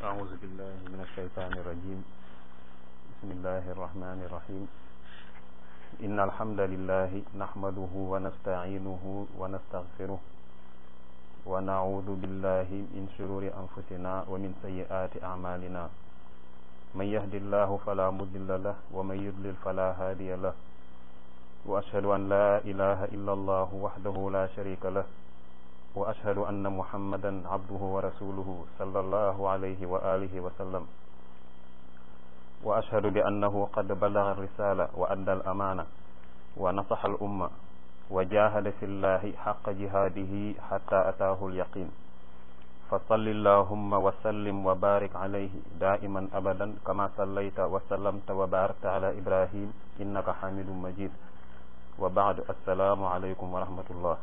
أعوذ بالله من الشيطان الرجيم بسم الله الرحمن الرحيم إن الحمد لله نحمده ونستعينه ونستغفره ونعوذ بالله من شرور أنفسنا ومن سيئات أعمالنا من يهد الله فلا مضل له ومن يضلل فلا هادي له وأشهد أن لا إله إلا الله وحده لا شريك له وأشهد أن محمدا عبده ورسوله صلى الله عليه وآله وسلم وأشهد بأنه قد بلغ الرسالة وأدى الأمانة ونصح الأمة وجاهد في الله حق جهاده حتى أتاه اليقين فصل اللهم وسلم وبارك عليه دائما أبدا كما صليت وسلمت وباركت على إبراهيم إنك حميد مجيد وبعد السلام عليكم ورحمة الله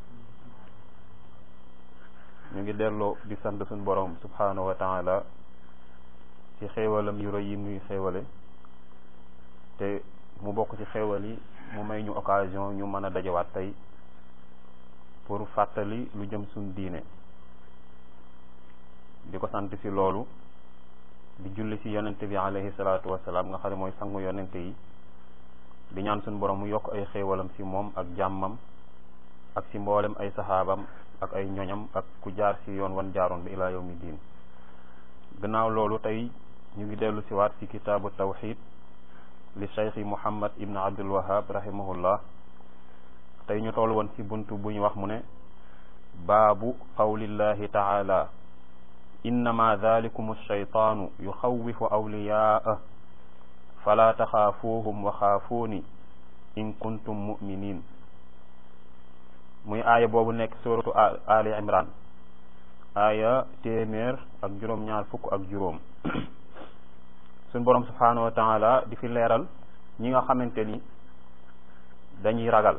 ñu ngi delloo di sant suñ borom subhanahu wa taala ci xéewalam yu rëy yi muy xéewale te mu bokk ci xéewal yi mu may ñu occasion ñu mën a dajawaat tey pour fàttali lu jëm suñ diine di ko sant ci loolu di julli ci yonente bi alayhi salaatu wasalaam nga xam ne mooy sangu yonente yi di ñaan suñ borom mu yokk ay xéewalam ci moom ak jàmmam ak ci mboolem ay saxaabam ak ay ñoñam ak ku jaar ci yoon wan jaaroon bi ilaa yawmi diin gannaaw loolu tey ñu ngi dellu si waat ci kitaabu tawxid li cheikhi muhammad ibn abdul wahab rahimahullah tey ñu toll woon ci buntu bu ñu wax mu ne baabu qawlillahi taala innama dhalikum alcheytaanu yuxawifu awliyaa'ah fala taxaafuuhum wa xaafuuni in kuntum muminin muy aaya boobu nekk suratu ali imran aaya téeméer ak juróom-ñaar fukk ak juróom suñ borom subhanahu wa taala di fi leeral ñi nga xamante ni dañuy ragal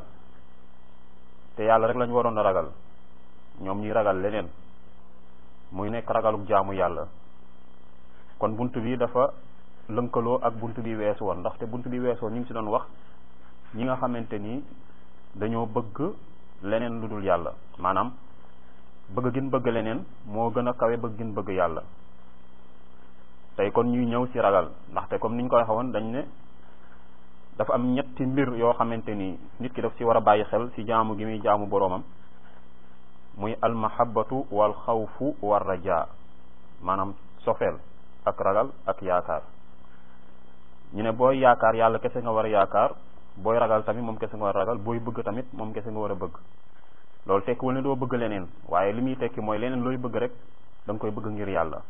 te yàlla rek lañu waroon a ragal ñoom ñuy ragal leneen muy nekk ragaluk jaamu yàlla kon bunt bi dafa lënkaloo ak bunt bi weesu woon ndaxte bunt bi weesu woon ñu ngi ci doon wax ñi nga xamante ni dañoo bëgg leneen lu dul yàlla maanaam bëgg gin bëgg leneen moo gën a kawe bëgg gin bëgg yàlla tey kon ñuy ñëw ci ragal ndaxte comme niñ ko waxee woon dañ ne dafa am ñetti mbir yoo xamante ni nit ki daf ci war a bàyyi xel ci jaamu gi muy jaamu boroomam muy almahabatu wal xawfu war rajaa maanaam sofeel ak ragal ak yaakaar ñu ne booy yaakaar yàlla kese nga war a yaakaar booy ragal tamit moom kese nga war a ragal booy bëgg tamit moom kese nga war a bëgg loolu tekkiwul ne doo bëgg leneen waaye li muy tekki mooy leneen looy bëgg rek da nga koy bëgg ngir yàlla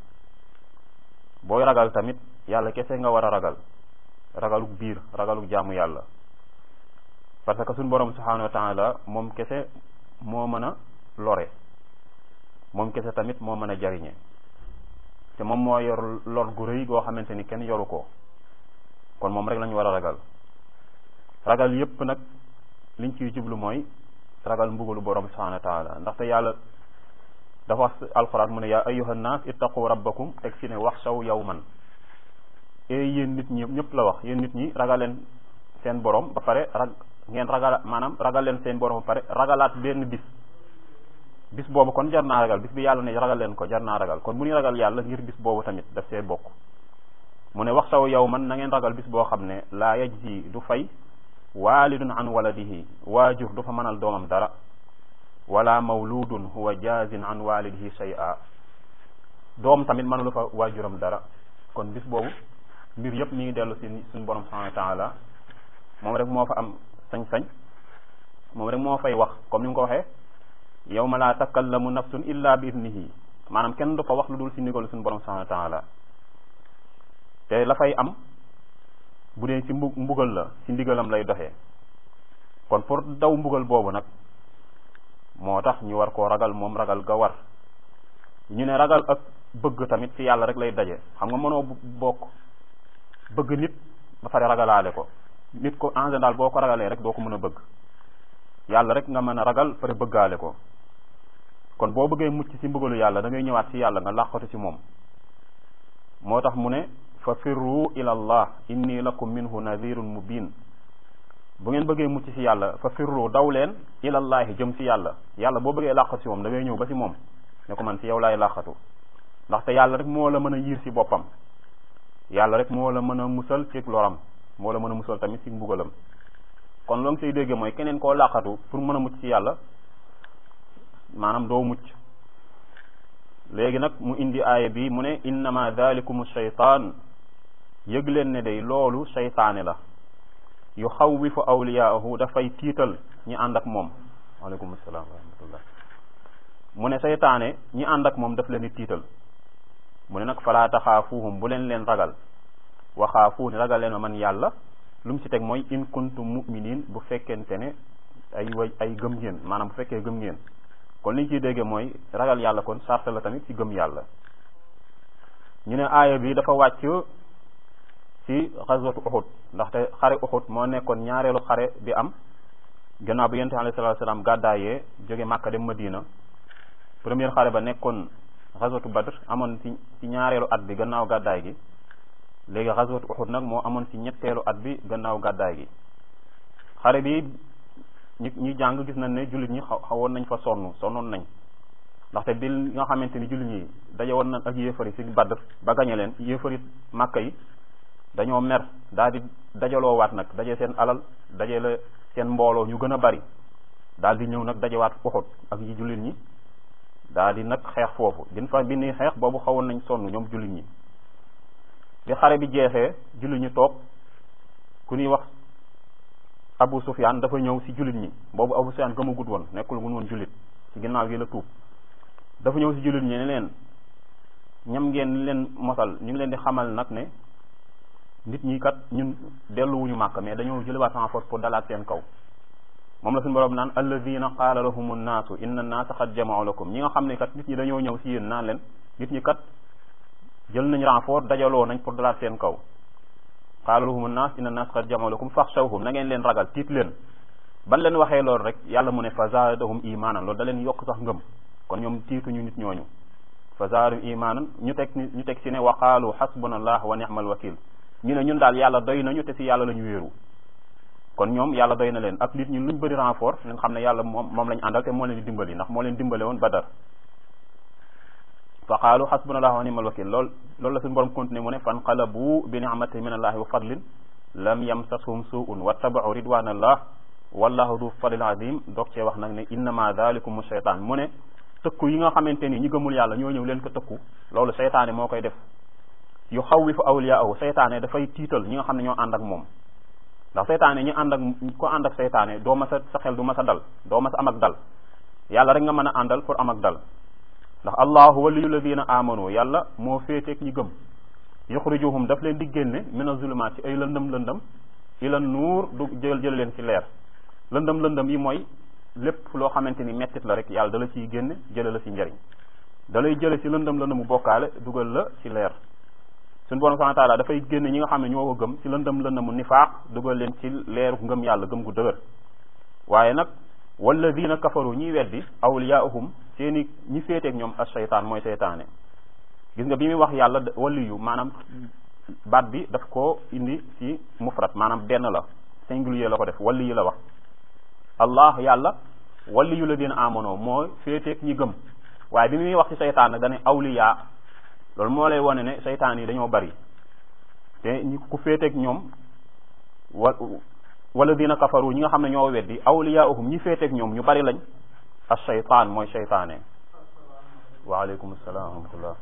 booy ragal tamit yàlla kese nga war a ragal ragaluk biir ragaluk jaamu yàlla parce que suñu borom subhanahu wa taala moom kese moo mën a lore moom kese tamit moo mën a jariñe te moom moo yor lor gu rëy goo xamante ni kenn yoru ko kon moom rek lañu war a ragal ragal yépp nag liñ ciy jublu mooy ragal mbugalu borom subhanahu wa taala ndaxte yàlla dafa wax alquran mu ne yaa ayyuhan naas ittaqu rabbakum teg ci ne waxshaw yawman e yéen nit ñi ñëpp la wax yéen nit ñi ragal leen seen borom ba pare rag ngeen ragal maanaam ragal leen seen borom ba pare ragalaat benn bis bis boobu kon jar naa ragal bis bi yàlla ne ragal leen ko jar naa ragal kon bu ñuy ragal yàlla ngir bis boobu tamit daf see bokk mu ne waxshaw yawman na ngeen ragal bis boo xam ne laa yajzi du fay waalidun an waladihi waajur du fa mënal doomam dara wala mawludun huwa jaazin an walidihi shay'a doom tamit mënulu fa waajuram dara kon bis boobu mbir yëpp mi ngi dellu si suñu borom subhanahu wa taala moom rek moo fa am sañ-sañ moom rek moo fay wax comme ni mu ko waxee yawma la takallamu nafsun illa bi idnihi maanaam kenn du fa wax lu dul si ndigalu suñu borom subhanahu wa taala te la fay am bu dee ci mbu mbugal la ci ndigalam lay doxee kon pour daw mbugal boobu nag moo tax ñu war koo ragal moom ragal ga war ñu ne ragal ak bëgg tamit ci yàlla rek lay daje xam nga mënoo bokk bëgg nit ba pare ragalaale ko nit ko en général boo ko ragalee rek doo ko mën a bëgg yàlla rek nga mën a ragal pare bëggaale ko kon boo bëggee mucc ci mbugalu yàlla da ngay ñëwaat ci yàlla nga làqatu ci moom moo tax mu ne fa firru ila allah inni lakum minhu nadirun mubin bu ngeen bëggee mucc ci yàlla fa firru daw leen ilallahi jëm ci yàlla yàlla boo bëggee làqatu ci moom da ngay ñëw ba ci moom ne ko man ci yow laay làqatu ndaxte yàlla rek moo la mën a yiir ci boppam yàlla rek moo la mën a musal ci loram moo la mën a musal tamit ci mbugalam kon loo ngi say dégge mooy keneen koo làqatu pour mën a mucc ci yàlla maanaam doo mucc léegi nag mu indi aaya bi mu ne innama dalikum shaytaan yëg leen ne day loolu seytaane la yu xawwifu awliyaahu dafay tiital ñi ànd ak moom waaleykum salaam wa rahmatullah mu ne seytaane ñi ànd ak moom daf leen di tiital mu ne nag falaa taxaafuuhum bu leen leen ragal waxaafuuni ragal leen ma man yàlla lu mu ci teg mooy in kuntum mu'minin bu fekkente ne ay way ay gëm ngeen maanaam bu fekkee gëm ngeen kon li ñu ciy dégge mooy ragal yàlla kon sart la tamit ci gëm yàlla ñu ne aaya bi dafa wàcc ci xaswatu uxud ndaxte xare uxud moo nekkoon ñaareelu xare bi am gannaaw bi yonent alayhi salaatu salaam gàddaayee jóge Màkka dem Madina première xare ba nekkoon xaswatu badr amoon ci ci ñaareelu at bi gannaaw gàddaay gi léegi xaswatu uxud nag moo amoon ci ñetteelu at bi gannaaw gàddaay gi xare bi ñi ñi jàng gis nañ ne jullit ñi xawoon nañ fa sonn sonnoon nañ ndaxte bi nga xamante ni jullit ñi daje woon nañ ak yéefari ci badr ba gañe leen yéefari Màkka yi dañoo mer daal di dajaloowaat nag daje seen alal daje la seen mbooloo ñu gën a bari daal di ñëw nag dajewaat uxud ak yi jullit ñi daal di nag xeex foofu bin fa bi ni xeex boobu xawoon nañ sonn ñoom jullit ñi bi xare bi jeexee jullit ñi toog ku ñuy wax Abu Sufyaan dafa ñëw ci jullit ñi boobu Abu Sufyaan gëmagut woon nekkul gun woon jullit ci ginnaaw gi la tuub dafa ñëw ci jullit ñi ne leen ñam ngeen leen mosal ñu ngi leen di xamal nag ne nit ñi kat ñun delluwuñu màkk mais dañoo jëlewaat en force pour dalaat seen kaw moom la suñu borom naan alladina qaala lahum nnaasu inna nnaasa qad jama'u lakum ñi nga xam ne kat nit ñi dañoo ñëw ci yéen naan leen nit ñi kat jël nañ renfort dajaloo nañ pour dalaat seen kaw qaala lahum nnaas inna nnaasa qad jama'u lakum faxshawhum na ngeen leen ragal tiit leen ban leen waxee loolu rek yàlla mu ne fa zaadahum imaanan loolu da leen yokk sax ngëm kon ñoom tiituñu nit ñooñu fa zaadahum imaanan ñu teg ñu teg ci ne wa qaalu xasbunallah wa ni'mal wakil ñu ne ñun daal yàlla doy nañu te ci yàlla la ñu wéeru kon ñoom yàlla doy na leen ak nit ñun luñ bëri renfort leen xam ne yàlla moom moom lañu àndal te moo leen di dimbali ndax moo leen dimbale woon badar fa qaalu xasbunallahu wa ni'mal wakil lool loolu la suñu borom continué mu ne fanqalabu bi ni'matin min allahi wa fadlin lam yamsashum su'un wattaba'u ridwanallah wallahu du fadlil azim doog cee wax nag ne innama dhalikum shaytan mu ne tëkku yi nga xamante ni ñi gëmul yàlla ñoo ñëw leen ko tëkku loolu seytaane moo koy def yu xawwifu awliyaahu seytaane dafay tiital ñi nga xam ne ñoo ànd ak moom ndax seytaane ñi ànd ak ko ànd ak seytaane doo ma sa sa xel du ma sa dal doo ma sa am ak dal yàlla rek nga mën a àndal pour am ak dal ndax allahu waliyu ladina amanu yàlla moo féeteeg ñi gëm yuxrijuhum daf leen di génne mina zulumaat ci ay lëndëm lëndëm ila nuur du jël jël leen ci leer lëndëm lëndëm yi mooy lépp loo xamante ni mettit la rek yàlla dala ciy génne jële la ci njariñ da lay jële ci lëndëm lëndëmu bokkaale dugal la ci leer suñu borom subhanahu wa taala dafay génne ñi nga xam ne ñoo ko gëm ci lëndëm lëndëmu nifaaq dugal leen ci leeru ngëm yàlla gëm gu dëgër waaye nag walladina kafaru ñiy weddi awliyaahum seeni ñi féeteeg ñoom as seytaan mooy seytaane gis nga bi muy wax yàlla waliyu maanaam baat bi daf ko indi ci mufrat maanaam benn la singulier la ko def waliyu la wax allah yàlla waliyu la dina amono mooy féeteeg ñi gëm waaye bi muy wax ci seytaan nag dane awliya loolu moo lay wane ne seytaan yi dañoo bari te ñi ku féeteeg ñoom wa wala dina kafaru ñi nga xam ne ñoo weddi awliyaahum ñi féeteeg ñoom ñu bari lañ as seytaan mooy seytaane waaleykum salaam wa rahmatullah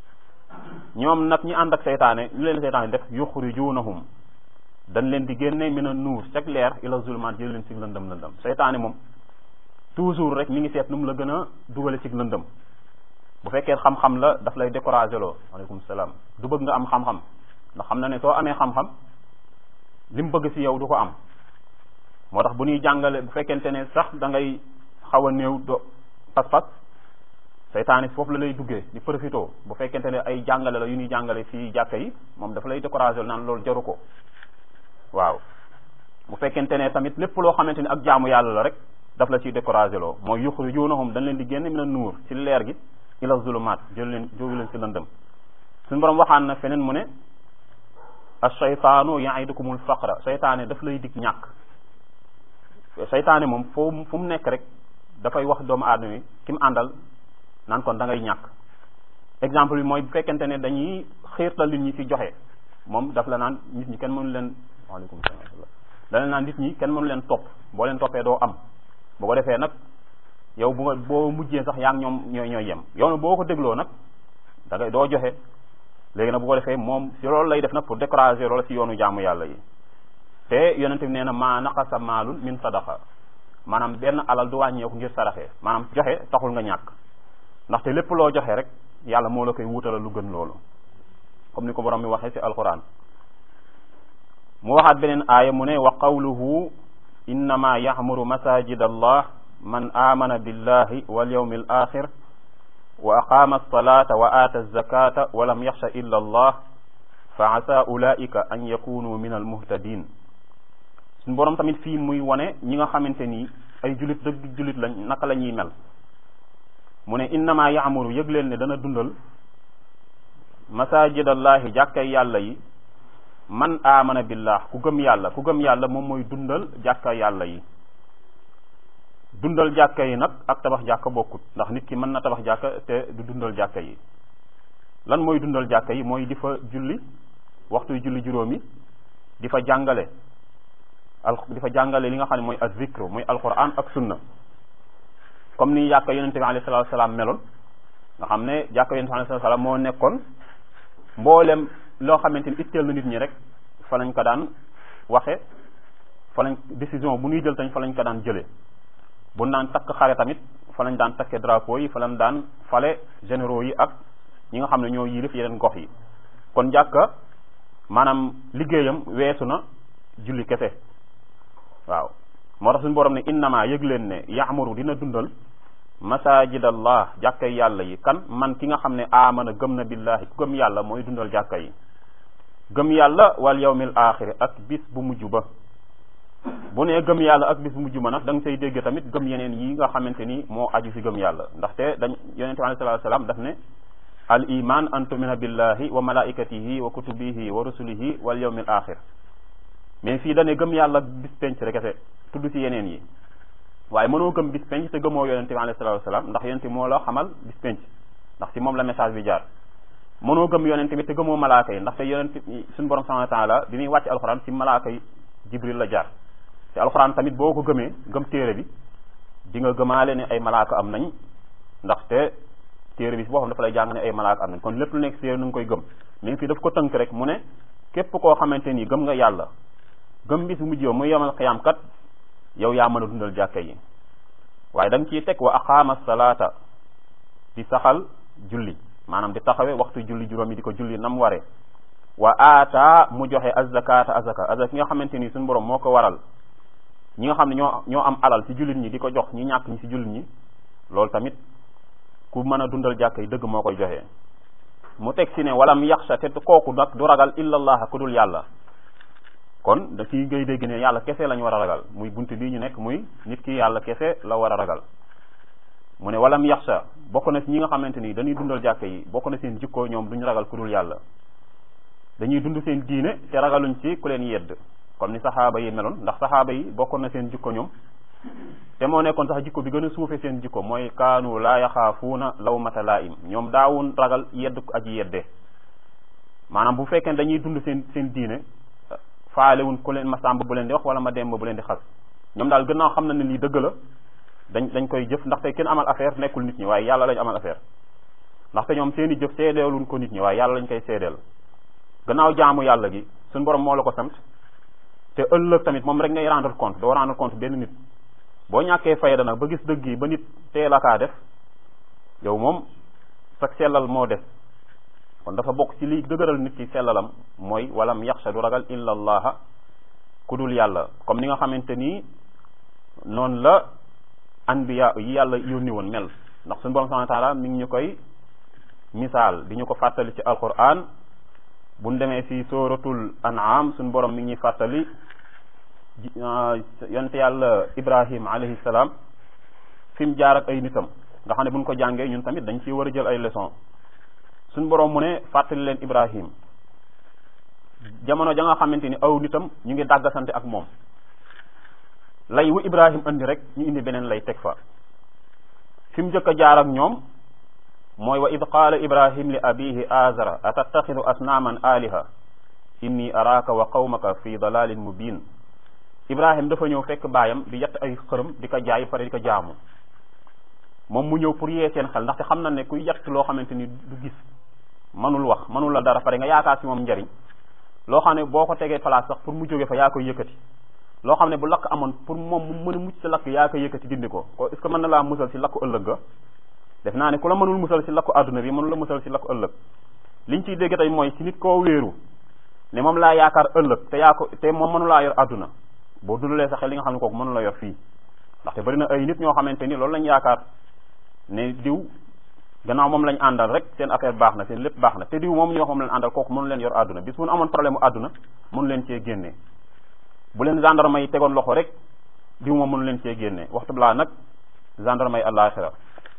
ñoom nag ñi ànd ak seytaane ñu leen seytaane def yuxrijunahum dañ leen di génne mina nuur ceg leer ila zulmaat jël leen ci lëndëm lëndëm seytaane moom toujours rek mi ngi seet nu mu la gën a dugale ci lëndëm bu fekkee xam-xam la daf lay découragé loo waaleykum salaam du bëgg nga am xam-xam ndax xam na ne soo amee xam-xam li mu bëgg ci yow du ko am moo tax bu ñuy jàngale bu fekkente ne sax da ngay xaw a néew do pas-pas seytaane foofu la lay duggee di profito bu fekkente ne ay jàngale la yu ñuy jàngale fii jàkka yi moom dafa lay découragé naan loolu jaru ko waaw bu fekkente ne tamit lépp loo xamante ni ak jaamu yàlla la rek daf la ciy découragé loo mooy yuxrijunahum dañ leen di génne mina nuur ci leer gi ila zulumaat jël leen jógu leen ci lëndëm suñu borom waxaan na feneen mu ne ashaytaanu yaidukumul faqra seytaane daf lay dig ñàkk seytaane moom foo fu mu nekk rek dafay wax doomu aadama yi ki mu àndal naan kon da ngay ñàkk exemple bi mooy bu fekkente ne dañuy xiirtal nit ñi ci joxe moom daf la naan nit ñi kenn mënu leen waaleykum salaam da leen naan nit ñi kenn mënu leen topp boo leen toppee doo am boo ko defee nag yow bu nga boo mujjee sax yaa ngi ñoom ñooy ñooy yem yow nag boo ko dégloo nag da ngay doo joxe léegi nag bu ko defee moom si loolu lay def nag pour décourager loolu si yoonu jaamu yàlla yi te yonente bi nee na maa naqasa maalun min sadaqa maanaam benn alal du wàññeeku ngir saraxe maanaam joxe taxul nga ñàkk ndaxte lépp loo joxe rek yàlla moo la koy wutalal lu gën loolu comme ni ko borom mi waxee ci alquran mu waxaat beneen aaya mu ne wa qawluhu innama yaxmuru masajid allah man amana billahi wal yawmi al axir wa aqama alsalata wa aata alzakata wa lam yaxsha illa allah fa asa ulaika an yakunu min almuhtadin suñ borom tamit fii muy wone ñi nga xamante ni ay julit dëgg julit lañ naka la ñuy mel mu ne innama yaamuru yëg leen ne dana dundal masajidallahi jàkkay yàlla yi man amana billah ku gëm yàlla ku gëm yàlla moom mooy dundal jàkka yàlla yi dundal jàkka yi nag ak tabax jàkka bokkut ndax nit ki mën na tabax jàkka te du dundal jàkka yi lan mooy dundal jàkka yi mooy di fa julli waxtu julli juróomi di fa jàngale al di fa jàngale li nga xam ne mooy az-zikr mooy alquran ak sunna comme ni jàkka yonente bi alayhi salatu salaam meloon nga xam ne jàkka yonente bi alayhi salatu salaam moo nekkoon mboolem loo xamante ni itteel na nit ñi rek fa lañ ko daan waxe fa lañ décision bu ñuy jël tamit fa lañ ko daan jëlee bu naan takk xare tamit fa lañ daan takke drapeau yi fa lañ daan fale généraux yi ak ñi nga xam ne ñoo yilif yeneen gox yi kon jàkka maanaam liggéeyam weesu na julli kese waaw moo tax suñu borom ne innama yëg leen ne yaamuru dina dundal masajidallah jàkkay yàlla yi kan man ki nga xam ne amana gëm na billahi ku gëm yàlla mooy dundal jàkka yi gëm yàlla wal yawmil axiri ak bis bu mujj ba bu nee gëm yàlla ak bis bu mujj ba nag da nga say dégg tamit gëm yeneen yi nga xamante ni moo aju si gëm yàlla ndaxte dañ yonente bi alayhi salaatu salaam daf ne al iman an tumina billahi wa malaikatihi wa kutubihi wa rusulihi wal yawmil axir mais fii dane gëm yàlla bis penc rek kese tudd si yeneen yi waaye mënoo gëm bis penc te gëmoo yonente bi alayhi salaatu salaam ndax yonente moo la xamal bis penc ndax si moom la message bi jaar mënoo gëm yonente bi te gëmoo malaaka yi ndaxte yonente suñu borom subhanahu wa taala bi muy wàcc alxuraan si malaaka yi jibril la jaar te alxuraan tamit boo ko gëmee gëm téere bi di nga gëmaale ne ay malaaka am nañ ndaxte téere bi si boo xam dafa lay jàng ne ay malaaka am nañ kon lépp lu nekk téere nu nga koy gëm mais fii daf ko tënk rek mu ne képp koo xamante ni gëm nga yàlla gëm bis bu mujj yow muy yemal xiyaam kat yow yaa mën a dundal jàkka yi waaye da nga ciy teg wa aqaama salaata di saxal julli maanaam di taxawe waxtu julli juróomi di ko julli nam ware wa aata mu joxe azakata azaka azaka ki nga xamante ni suñu borom moo ko waral ñi nga xam ne ñoo ñoo am alal ci jullit ñi di ko jox ñi ñàkk ñi ci jullit ñi loolu tamit ku mën a dundal jàkka yi dëgg moo koy joxe mu teg ci ne walam yaxsha te kooku nag du ragal illa allah ku dul yàlla kon da ciy ngay dégg ne yàlla kese lañ war a ragal muy bunt bii ñu nekk muy nit ki yàlla kese la war a ragal mu ne walam yaxsha bokk na ci ñi nga xamante ni dañuy dundal jàkka yi bokk na seen jikko ñoom duñu ragal ku dul yàlla dañuy dund seen diine te ragaluñ ci ku leen yedd comme ni saxaaba yi meloon ndax saxaaba yi bokkoon na seen jikko ñoom te moo nekkoon sax jikko bi gën a suufe seen jikko mooy kaanu laa yaxaafuuna lawmata laa'im ñoom daawun ragal yedd aji yedde maanaam bu fekkee dañuy dund seen seen diine faalewuñ ku leen ma sàmb bu leen di wax wala ma demb bu leen di xas ñoom daal gannaaw xam na ne lii dëgg la dañ dañ koy jëf ndaxte kenn amal affaire nekkul nit ñi waaye yàlla lañ amal affaire ndaxte ñoom seen i jëf seedeeluñ ko nit ñi waaye yàlla lañ koy seedeel gannaaw jaamu yàlla gi suñ borom moo la ko sant te ëllëg tamit moom rek ngay rendre compte doo rendre compte benn nit boo ñàkkee fayda nag ba gis dëgg yi ba nit teel a kaa def yow moom sag sellal moo def kon dafa bokk ci li dëgëral nit ki sellalam mooy walam yaxsha du ragal illa allaha ku dul yàlla comme ni nga xamante nii noonu la anbiya yi yàlla yónni woon mel ndax suñu borom subhanahu wa taala mi ngi ñu koy misaal di ñu ko fàttali ci alquran bu ñu demee ci sooratul an'am suñu borom mi ngi ñuy fàttali yonte yàlla ibrahim alayhi salaam fi mu jaar ak ay nitam nga xam ne bu ñu ko jàngee ñun tamit dañ ciy war a jël ay leçon suñu borom mu ne fàttali leen ibrahim jamono ja nga xamante ni aw nitam ñu ngi dàggasante ak moom lay wu ibrahim andi rek ñu indi beneen lay teg fa fi mu njëkk a jaar ak ñoom mooy wa id qaala ibrahim li abihi azara atattaxidu asnaaman aliha inni araaka wa qawmaka fi dalalin mubin ibrahim dafa ñëw fekk baayam di yett ay xërëm di ko jaay pare di ko jaamu moom mu ñëw pour yee seen xel ndaxte xam na ne kuy yett loo xamante ni du gis mënul wax mënul la dara pare nga yaakaar si moom njariñ loo xam ne boo ko tegee place sax pour mu jóge fa yaa koy yëkkati loo xam ne bu lakk amoon pour moom mu mën a mucc si lakk yaa koy yëkkati dindi ko ko est-ce que mën na laa musal si lakku ëllëg ga def naa ne ku la mënul musal si lakku àdduna bi mënul la musal si lakku ëllëg liñ ciy dégg tey mooy si nit koo wéeru ne moom laa yaakaar ëllëg te yaa ko te moom mënulaa yor àdduna boo dundalee sa xel li nga xam ne kooku mënu la yor fii ndaxte bari na ay nit ñoo xamante ni loolu lañ yaakaar ne diw gannaaw moom lañ àndal rek seen affaire baax na seen lépp baax na te diw moom ñoo moom leen àndal kooku mënu leen yor àdduna bis bu nu amoon problème mu àdduna mënu leen cee génnee bu leen gendarme yi tegoon loxo rek diw moom mënu leen cee génnee waxtu laa nag gendarme yi àllaaxira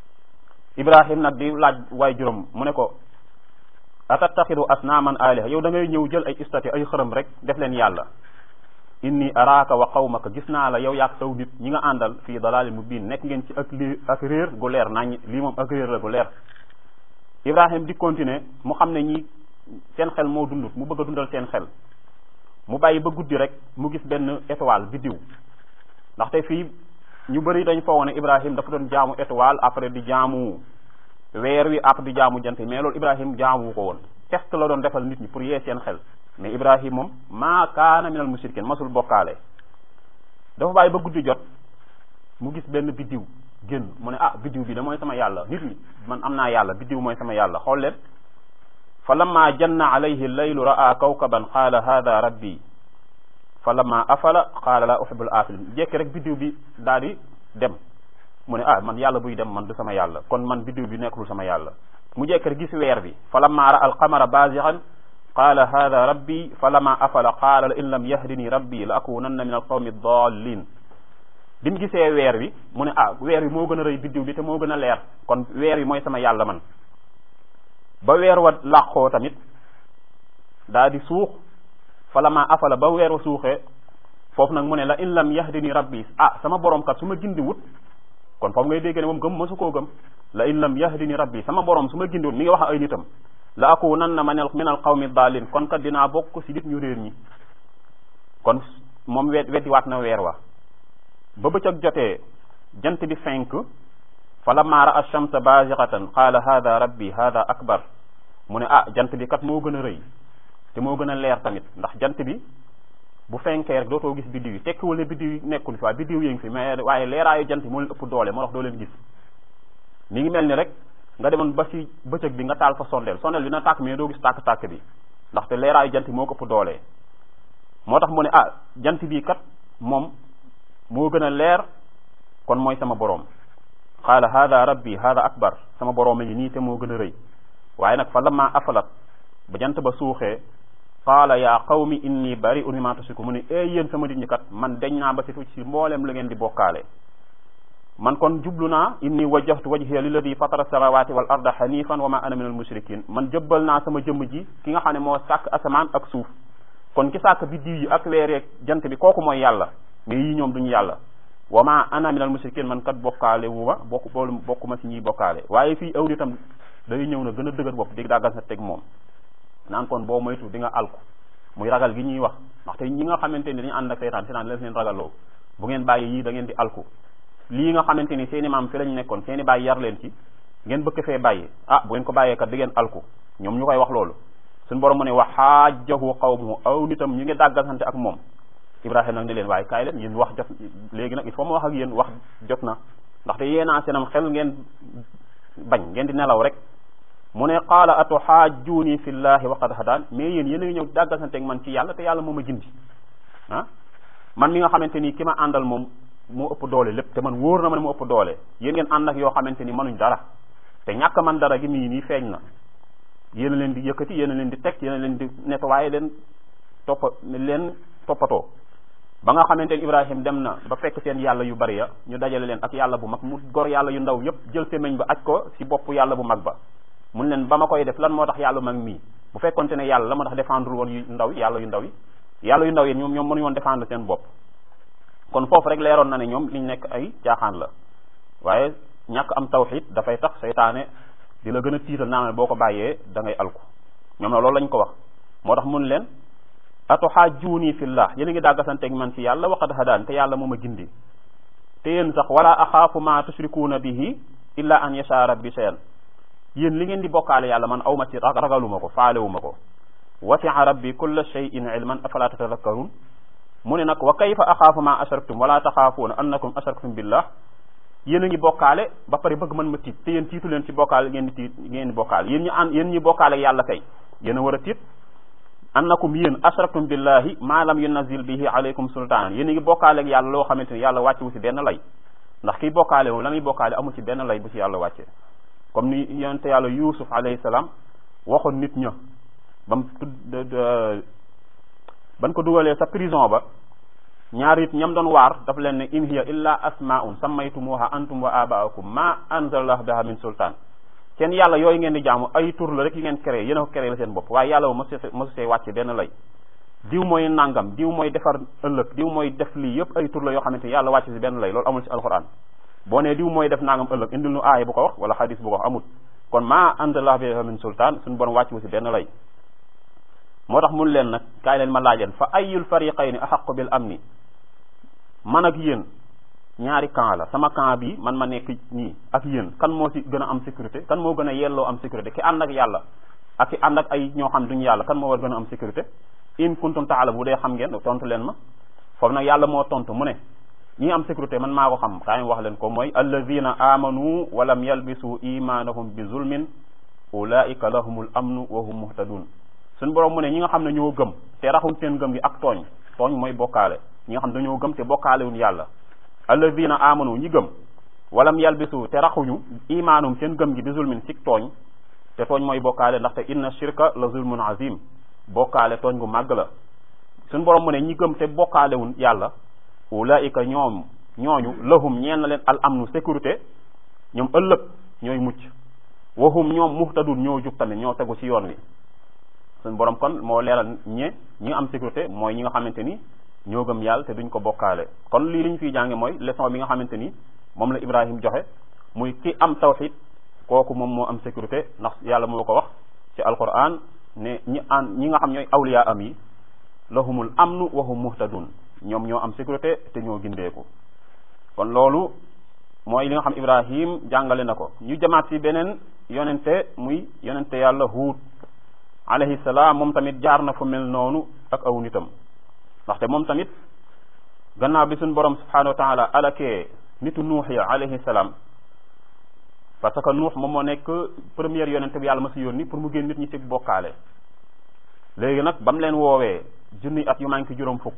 ibrahim nag di laaj waay juróom mu ne ko atattaxidu asnaaman aliha yow da ngay ñëw jël ay istati ay xërëm rek def leen yàlla inni araaka wa qawmaka gis naa la yow yaag saw nit ñi nga àndal fii dalaalin mubiin nekk ngeen ci ak lii ak réer gu leer nañ lii moom ak réer la gu leer ibrahim di continuer mu xam ne ñi seen xel moo dundut mu bëgg a dundal seen xel mu bàyyi ba guddi rek mu gis benn étoile biddiw ndaxte fii ñu bëri dañ foogoon ne ibrahim dafa doon jaamu étoile après di jaamu weer wi après di jaamu jant mais loolu ibrahim jaamu ko woon test la doon defal nit ñi pour yee seen xel mais ibrahim moom maa kaana minal mushrikin masul bokkaale dafa bàyyi ba guddi jot mu gis benn biddiw génn mu ne ah biddiw bi da mooy sama yàlla nit ñi man am naa yàlla biddiw mooy sama yàlla xool leen fa lamma janna alayhi llaylu ra'a kawkaban qaala hada rabbi fa lamma afala qaala la uhibbul afilin jekki rek biddiw bi daal di dem mu ne ah man yàlla buy dem man du sama yàlla kon man biddiw bi nekkul sama yàlla mu jekki rek gis weer bi fa lamma ra'a alqamara bazigan qaala hada rabbi fa lamma afala qaala la in lam yahdini rabbi la akunanna min alqawmi dallin bi mu gisee weer wi mu ne ah weer wi moo gën a rëy biddiw bi te moo gën a leer kon weer wi mooy sama yàlla man ba weer wa làqoo tamit daa di suux fa la ma afala ba weer wa suuxee foofu nag mu ne la in lam yahdini rabbi ah sama borom kat su ma gindi wut kon foofu ngay dégg ne moom gëm mësu koo gëm la in lam yahdini rabbi sama borom su ma gindi wut mi ngi wax ay nitam la akunanna min al qawmi daalin kon kat dinaa bokk si nit ñu réer ñi kon moom wet weddiwaat na weer wa ba bëccëg jotee jant bi fenk fa lamma ra'a ash-shamsa bazighatan qaala hada rabbi hada akbar mu ne ah jant bi kat moo gën a rëy te moo gën a leer tamit ndax jant bi bu fenkee rek dootoo gis biddiw yi tekkiwul ne biddiw yi nekkul fi waaye biddiw yi ngi fi mais waaye leeraayu jant bi moo leen ëpp doole moo tax doo leen gis mi ngi mel ni rek nga demoon ba ci bëccëg bi nga taal fa sondeel sondeel bi na tàkk mais doo gis tàkk-tàkk bi ndaxte leeraayu jant bi moo ko ëpp doole moo tax mu ne ah jant bi kat moom moo gën a leer kon mooy sama boroom qaala hada rabbi hada akbar sama boroom a ngi nii te moo gën a rëy waaye nag fa lamma afalat ba jant ba suuxee qaala yaa qawmi inni bari'un mimma tushriku mu ne ee yéen sama nit ñi kat man deñ naa ba situ ci mboolem la ngeen di bokkaale man kon jublu naa inni wajjahtu wajhiya lilladi fatara samawati wal arda hanifan wa ma ana min al mushrikin man jëbbal naa sama jëmm ji ki nga xam ne moo sàkk asamaan ak suuf kon ki sàkk biddiw yi ak weereeg jant bi kooku mooy yàlla mais yii ñoom duñu yàlla wa ma ana min al mushrikin man kat bokkaale wu ma bokk boolu bokkuma si ñiy bokkaale waaye fii aw nitam day ñëw na gën a dëgër bopp di daggal sa teg moom naan kon boo moytu di nga alku muy ragal gi ñuy wax ndaxte ñi nga xamante ni dañu ànd ak seytaan seytaan leen leen ragaloo bu ngeen bàyyi yii da ngeen di alku lii nga xamante ni seeni maam fi lañ nekkoon seeni bàyyi yar leen ci ngeen bëgg fee bàyyi ah bu ngeen ko bàyyee kat di ngeen alku ñoom ñu koy wax loolu suñu borom mu ne wa xaajahu qawmuhu aw nitam ñu ngi dàggal sante ak moom ibrahima nag ne leen waaye kaay leen yéen wax jot léegi nag il faut ma wax ak yéen wax jot na ndaxte yéenaa seenam xel ngeen bañ ngeen di nelaw rek mu ne qaala atuxaajjuuni fi llahi wa qad hadaan mais yéen yéen a ngi ñëw dàggal sante ak man ci yàlla te yàlla moo ma gindi ah man mi nga xamante ni ki ma àndal moom moo ëpp doole lépp te man wóor na ma ne moo ëpp doole yéen ngeen ànd ak yoo xamante ni mënuñ dara te ñàkk man dara gi mii nii feeñ na yéen a leen di yëkkati yéen a leen di teg yéen a leen di nettoyé leen toppa leen toppatoo ba nga xamante ni Ibrahim dem na ba fekk seen yàlla yu bari ya ñu dajale leen ak yàlla bu mag mu gor yàlla yu ndaw yépp jël semeñ ba aj ko ci bopp yàlla bu mag ba mun leen ba ma koy def lan moo tax yàlla mag mii bu fekkonte ne yàlla la moo tax défendre woon yu ndaw yi yàlla yu ndaw yi yàlla yu ndaw yi ñoom ñoom mënuñu woon défendre seen bopp kon foofu rek leeroon na ne ñoom liñ nekk ay caaxaan la waaye ñàkk am tawxid dafay tax seytaane di la gën a tiital naa boo ko bàyyee da ngay alku ñoom na loolu lañ ko wax moo tax mun leen atuxaajuuni fillah yéen a ngi dàggasanteeg man ci yàlla waqad hadaan te yàlla moom a gindi te yéen sax wala axaafu ma tushrikuuna bihi illa an yasha rabbi shay'an yéen li ngeen di bokkaale yàlla man awma ci ragaluma ko faalewuma ko wasia rabbi kulla shay'in ilman afala tatadakkarun mu ne nag wa kayfa axaafu ma ashraktum wala taxaafuuna annakum ashraktum billah yéen a ngi bokkaale ba pare bëgg mën ma tiit te yéen tiitu leen ci bokkaale ngeen di tiit ngeen di bokkaale yéen ñi an yéen ñi bokkaale yàlla kay yéen a war a tiit annakum yéen ashraktum billahi ma lam yunazil bihi alaykum sultaan yéen a ngi bokkaale ak yàlla loo xamante ni yàlla wàcce wu si benn lay ndax kiy bokkaale wu la muy bokkaale amul ci benn lay bu ci yàlla wàcce comme ni yonente yàlla yusuf alayhi salaam waxoon nit ña bam tudd ban ko dugalee sa prison ba ñaar it ñam doon waar daf leen ne in hiya illa asmaun sammaytumuha antum wa abaakum ma anzalallahu biha min sultaan seen yàlla yooyu ngeen di jaamu ay tur la rek yi ngeen créé yéen a ko créé la seen bopp waaye yàlla wu mosu mosu see wàcce benn lay diw mooy nangam diw mooy defar ëllëg diw mooy def lii yëpp ay tur la yoo xamante ni yàlla wàcce si benn lay loolu amul si alquran boo nee diw mooy def nangam ëllëg indil nu aaya bu ko wax wala xadis bu ko wax amul kon ma anzalallahu biha min sultaan suñu borom wàcce wu si benn lay moo tax mun leen nag kaay leen ma laajal fa ayul fariqayni axaqu bil amni man ak yéen ñaari camp la sama camp bi man ma nekk nii ak yéen kan moo si gën a am sécurité kan moo gën a yelloo am sécurité ki ànd ak yàlla ak ki ànd ak ay ñoo xam duñu yàlla kan moo war gën a am sécurité in kuntum taala bu dee xam ngeen tontu leen ma foofu nag yàlla moo tontu mu ne ñi am sécurité man maa ko xam kaay wax leen ko mooy alladina amanu walam yalbisu imanahum bi zulmin ulaika lahumul amnu wa hum muhtadun suñu borom mu ne ñi nga xam ne ñoo gëm te raxuñ seen gëm gi ak tooñ tooñ mooy bokkaale ñi nga xam dañoo gëm te bokkaalewuñ yàlla alladina amanu ñi gëm walam yalbisu te raxuñu imaanum seen gëm gi bi zulmin sik tooñ te tooñ mooy bokkaale ndaxte inna shirka la zulmun azim bokkaale tooñ gu màgg la suñu borom mu ne ñi gëm te bokkaalewuñ yàlla ulaika ñoom ñooñu lahum ñeen na leen al amnu sécurité ñoom ëllëg ñooy mucc wahum ñoom muhtadun ñoo jub tamit ñoo tegu ci yoon wi suñu borom kon moo leeral ñe ñi nga am sécurité mooy ñi nga xamante ni ñoo gëm yàlla te duñ ko bokkaale kon lii li ñu fiy jànge mooy leçon bi nga xamante ni moom la Ibrahim joxe muy ki am tawxid kooku moom moo am sécurité ndax yàlla moo ko wax ci alquran ne ñi an ñi nga xam ñooy awliya am yi lahumul amnu wa hum muhtadun ñoom ñoo am sécurité te ñoo gindeeku kon loolu mooy li nga xam Ibrahim jàngale na ko ñu jamaat ci beneen yonente muy yonente yàlla Huud alayhi salaam moom tamit jaar na fu mel noonu ak aw nitam ndaxte moom tamit gannaaw bi suñ borom subhanahu wa taala alakee nitu nuux ya alayhi salaam parce que nuux moom moo nekk première yonente bi yàlla ma si yónni pour mu génn nit ñi ci bokkaale léegi nag ba mu leen woowee junni at yu manqué juróom fukk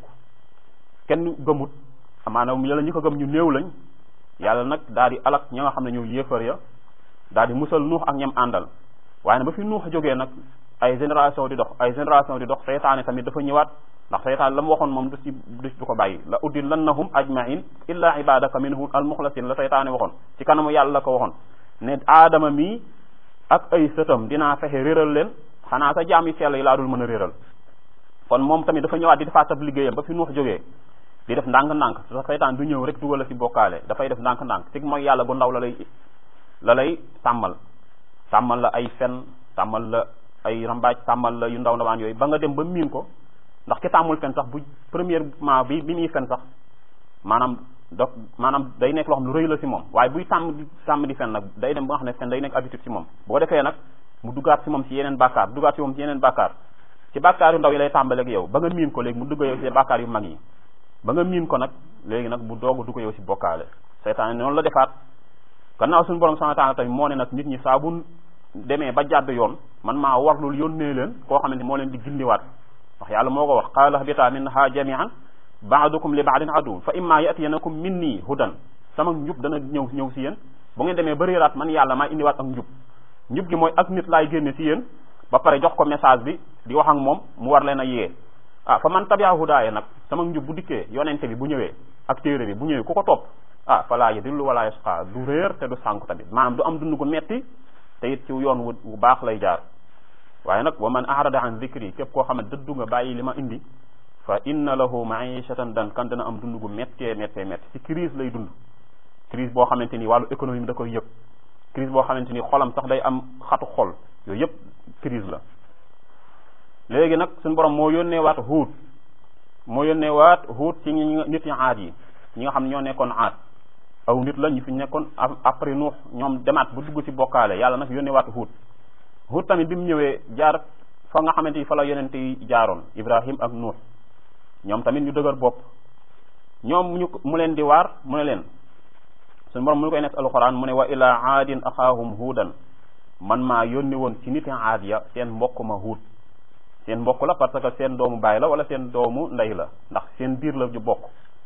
kenn gëmut maanaam yàlla ñi ko gëm ñu néew lañ yàlla nag daal di alak ña nga xam ne ñëw yéefar ya daal di musal nuux ak ñam àndal waaye nag ba fi nuux jógee nag ay génération di dox ay génération di dox seytaane tamit dafa ñëwaat ndax seytaane la mu waxoon moom du ci du du ko bàyyi la uddillannahum ajmain illa ibadaka minhum almuxlasin la seytaane waxoon ci kanamu yàlla la ko waxoon ne aadama mii ak ay sëtam dinaa fexe réeral leen xanaa sa jaam yi sell yi laa dul mën a réeral kon moom tamit dafa ñëwaat di defaat ab liggéeyam ba fi nuux jógee di def ndànk-ndànk sa seytaan du ñëw rek dugal la ci bokkaale dafay def ndànk-ndànk ci mooy yàlla bu ndaw la lay la lay tàmmal tàmmal la ay fen tàmmal la ay rambaaj tàmmal la yu ndaw ndawaan yooyu ba nga dem ba miin ko ndax ki tàmmul fen sax bu premièrement bi bi muy fen sax maanaam do maanaam day nekk loo xam lu rëy la ci moom waaye buy tàmm di tàmm di fen nag day dem ba nga xam ne fen day nekk habitude ci moom boo defee nag mu duggaat ci moom ci yeneen bàkkaar duggaat ci moom ci yeneen bàkkaar ci bàkkaar yu ndaw yi lay tàmbaleeg yow ba nga miin ko léegi mu dugg yow ci bàkkaar yu mag yi ba nga miin ko nag léegi nag bu doogu dugg yow ci bokkaale seytaane noonu la defaat gannaaw suñu borom subhanahu wa ta'ala tamit moo ne nag nit ñi saa bu demee ba jàdd yoon man maa warlul yónnee leen koo xamante moo leen di gindiwaat ndax yàlla moo ko wax qaala habitaa minhaa jami'an ba'dukum li ba'din aduw fa imma ya'tiyanakum minni hudan sama njub dana ñëw ñëw si yéen bu ngeen demee ba réeraat man yàlla maa indiwaat ak njub njub gi mooy ak nit laay génne si yéen ba pare jox ko message bi di wax ak moom mu war leen a yee ah fa man tabi'a hudaaya nag sama njub bu dikkee yonente bi bu ñëwee ak téere bi bu ñëwee ku ko topp ah falaa yadillu wala yasqa du réer te du sànku tamit maanaam du am dund gu metti te it ci yoon wu bu baax lay jaar waaye nag wa man arada an dhikri képp koo xam ne dëddu nga bàyyi li ma indi fa inna lahu ma'ishatan dan kan dana am dund gu méttee méttee métti ci crise lay dund crise boo xamante ni wàllu économie da koy yëg crise boo xamante ni xolam sax day am xatu xol yooyu yëpp crise la léegi nag suñu borom moo yónnee waat huut moo yónnee waat huut ci ñi nit ñi aad yi ñi nga xam ne ñoo nekkoon aad aw nit la ñu fi nekkoon après nuux ñoom demaat bu dugg ci bokkaale yàlla nag yónnee waat huut huut tamit bi mu ñëwee jaar fa nga xamante ni fa la yonente yi jaaroon ibrahim ak nuux ñoom tamit ñu dëgër bopp ñoom ñu mu leen di waar mu ne leen suñu borom mu koy nekk alquran mu ne wa ila aadin axaahum huudan man maa yónni woon ci niti aad ya seen mbokk ma huut seen mbokk la parce que seen doomu baay la wala seen doomu ndey la ndax seen biir la ju bokk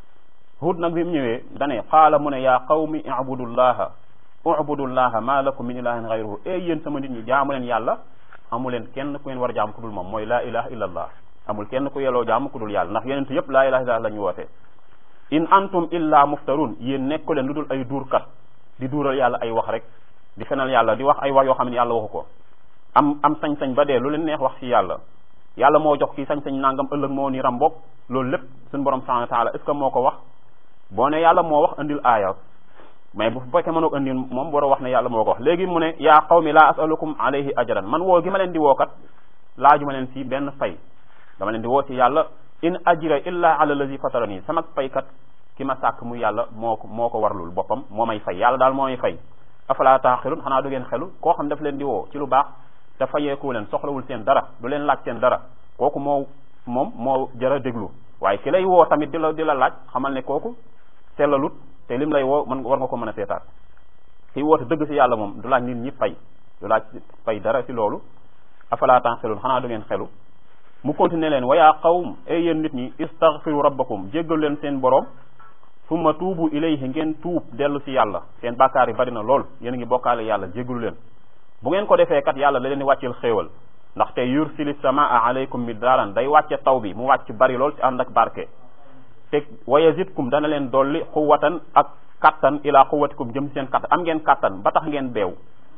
huut nag bi mu ñëwee dane qaala mu ne yaa qawmi ibudullaha ubudullaha ma lakum min ilahin gayruhu e yéen sama nit ñi jaamu leen yàlla amu leen kenn ku ngeen war a jaam ku dul moom mooy laa ilaha illa allah amul kenn ku yeloo jaam ku dul yàlla ndax yonent yëpp laa ilaha illa la ñu woote in antum illa muftarun yéen nekku leen lu dul ay duurkat di duural yàlla ay wax rek di fenal yàlla di wax ay wax yoo xam ne yàlla waxu ko am am sañ-sañ ba dee lu leen neex wax ci yàlla yàlla moo jox kii sañ-sañ nangam ëllëg moo ni ram bokk loolu lépp suñu borom subhanahu wa taala est ce que moo ko wax boo ne yàlla moo wax andil aaya mais bu fekkee mënoo andil moom war a wax ne yàlla moo ko wax léegi mu ne yaa qawmi laa asalukum alayhi ajran man woo gi ma leen di wookat laaju ma leen ci benn fay dama leen di woo ci yàlla in ajra illa ala allazi fatarani sama faykat ki ma sàkk muy yàlla moo ko moo ko warlul boppam moo may fay yàlla daal moo may fay afala taaxilun xanaa du ngeen xelu koo xam daf leen di woo ci lu baax te fayeeku leen soxlawul seen dara du leen laaj seen dara kooku moo moom moo jara déglu waaye ki lay woo tamit di la di la laaj xamal ne kooku sellalut te lim lay woo man war nga ko mën a seetaat kii woote dëgg ci yàlla moom du laaj nit ñi fay du laaj fay dara ci loolu afala taaxilun xanaa du ngeen xelu mu continuer leen wa yaa qawm ay yéen nit ñi istaghfiru rabbakum jéggal leen seen borom summa tuubu ilayhi ngeen tuub dellu ci yàlla seen bàkkaar yi bari na lool yéen a ngi bokkaale yàlla jéggalu leen bu ngeen ko defee kat yàlla da leen di wàcceel xéewal ndaxte yursili samaa alaykum midraaran day wàcce taw bi mu wàcc bari lool ci ànd ak barke te wa yazidkum dana leen dolli xuwatan ak kattan ila xuwatikum jëm seen kattan am ngeen kattan ba tax ngeen beew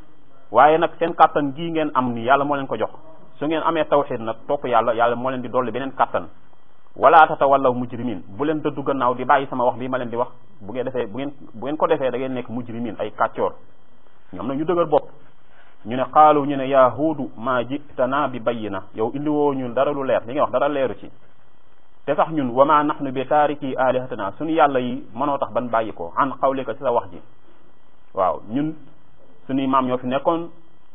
waaye nag seen kattan gii ngeen am ni yàlla moo leen ko jox su ngeen amee tawxid nag topp yàlla yàlla moo leen di dolli beneen kattan wala tatawallaw mujrimin bu leen dëddu gannaaw di bàyyi sama wax bii ma leen di wax bu ngeen defee bu ngeen bu ngeen ko defee da ngeen nekk mujrimin ay kàccoor ñoom nag ñu dëgër bopp ñu ne xaalu ñu ne yaa huudu maa jitana bi bayyina yow indi woo ñun dara lu leer li ngay wax dara leeru ci te sax ñun wa ma nahnu bi taariki alihatana suñu yàlla yi mënoo tax ban bàyyi ko an xawlika ci sa wax ji waaw ñun suñuy maam ñoo fi nekkoon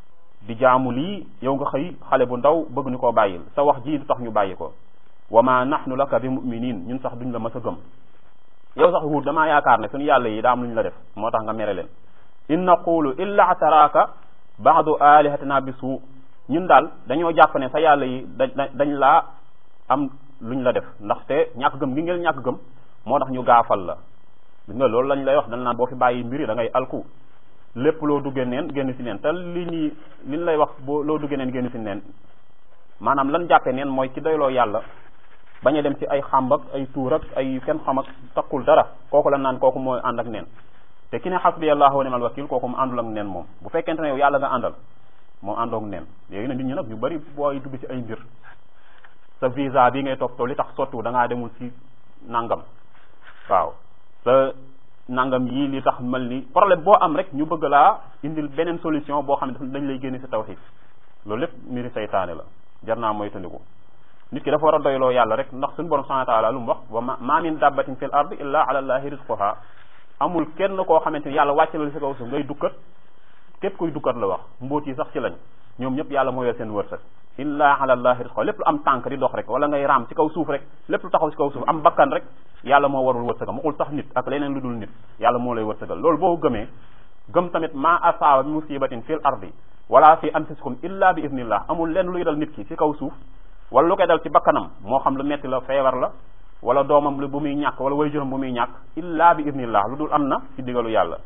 di jaamu lii yow nga xëy xale bu ndaw bëgg ñu koo bàyyil sa wax ji du tax ñu bàyyi ko wa ma nahnu laka bi muminin ñun sax duñ la mës a gëm yow sax huut damaa yaakaar ne suñu yàlla yi daa am lu ñu la def moo tax nga mere leen in naqulu illa ataraka baadu alihatina bi suu ñun daal dañoo jàpp ne sa yàlla yi da dañ laa am luñ la def ndaxte ñàkk gëm gi ngeen ñàkk gëm moo tax ñu gaafal la gis nga loolu lañ lay wax dañ naan boo fi bàyyi mbiri da ngay alku lépp loo duggee neen génn si neen te li ñuy li ñu lay wax boo loo duggee neen génn si neen maanaam lan jàppee neen mooy ci doyloo yàlla bañ a dem ci ay xàmb ak ay tuur ak ay kenn xam ak takkul dara kooku la naan kooku mooy ànd ak neen te ki ne xasbi allahu wa ni'mal wakil kooku mu àndul ak neen moom bu fekkente ne yow yàlla nga àndal moom àndoog neen léegi nag nit ñi nag ñu bari booy dugg ci ay mbir sa visa bi ngay toppatoo li tax sottu da ngaa demul ci nangam waaw sa nangam yii li tax mel ni problème boo am rek ñu bëgg laa indil beneen solution boo xam ne dañ lay génne ci tawhid loolu lépp mbiri saytaane la jar naa mooy tandiku nit ki dafa war a doyloo yàlla rek ndax suñu borom subhanahu wa taala lu mu wax wa ma min dabbatin fil ardi illa ala allahi rizquha amul kenn koo xamante ni yàlla wàcce la ci kaw suuf ngay dukkat képp kuy dukkat la wax mbóot yi sax ci lañ ñoom ñëpp yàlla moo yor seen wërsëg illa ala allahi rizquha lépp lu am tànk di dox rek wala ngay raam ci kaw suuf rek lépp lu taxaw ci kaw suuf am bakkan rek yàlla moo warul wërsëgam waxul sax nit ak leneen lu dul nit yàlla moo lay wërsëgal loolu boo gëmee gëm tamit ma asaaba bi musibatin fil ardi wala fi anfusikum illa bi idnillah amul lenn luy dal nit ki ci kaw suuf wala lu koy dal ci bakkanam moo xam lu metti la feebar la wala doomam lu bu muy ñàkk wala waajuram bu muy ñàkk illa bi idnillah lu dul am na ci digalu yàlla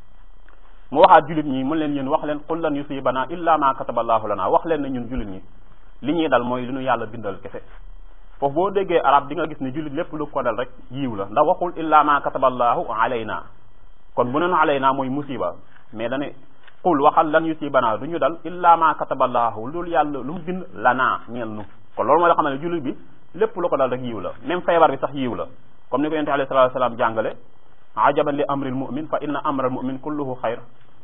mu waxaat jullit ñi mën leen yéen wax leen qul lan yusibana illa ma kataballahu lana wax leen ne ñun jullit ñi li ñuy dal mooy li ñu yàlla bindal kese foofu boo déggee arab di nga gis ne jullit lépp lu ko dal rek yiiw la ndax waxul illa ma kataballahu alayna kon bu neen alayna mooy musiba mais dane qul waxal lan yusibana du ñu dal illa ma kataballahu lu dul yàlla lu mu bind lana ñeel nu kon loolu mooy la xam ne jullit bi lépp lu ko dal rek yiw la même feebar bi sax yiw la comme ni ko yonent alayhi salatu wasalam jàngale ajaban li amril mu'min fa inna amral mu'min kulluhu xayr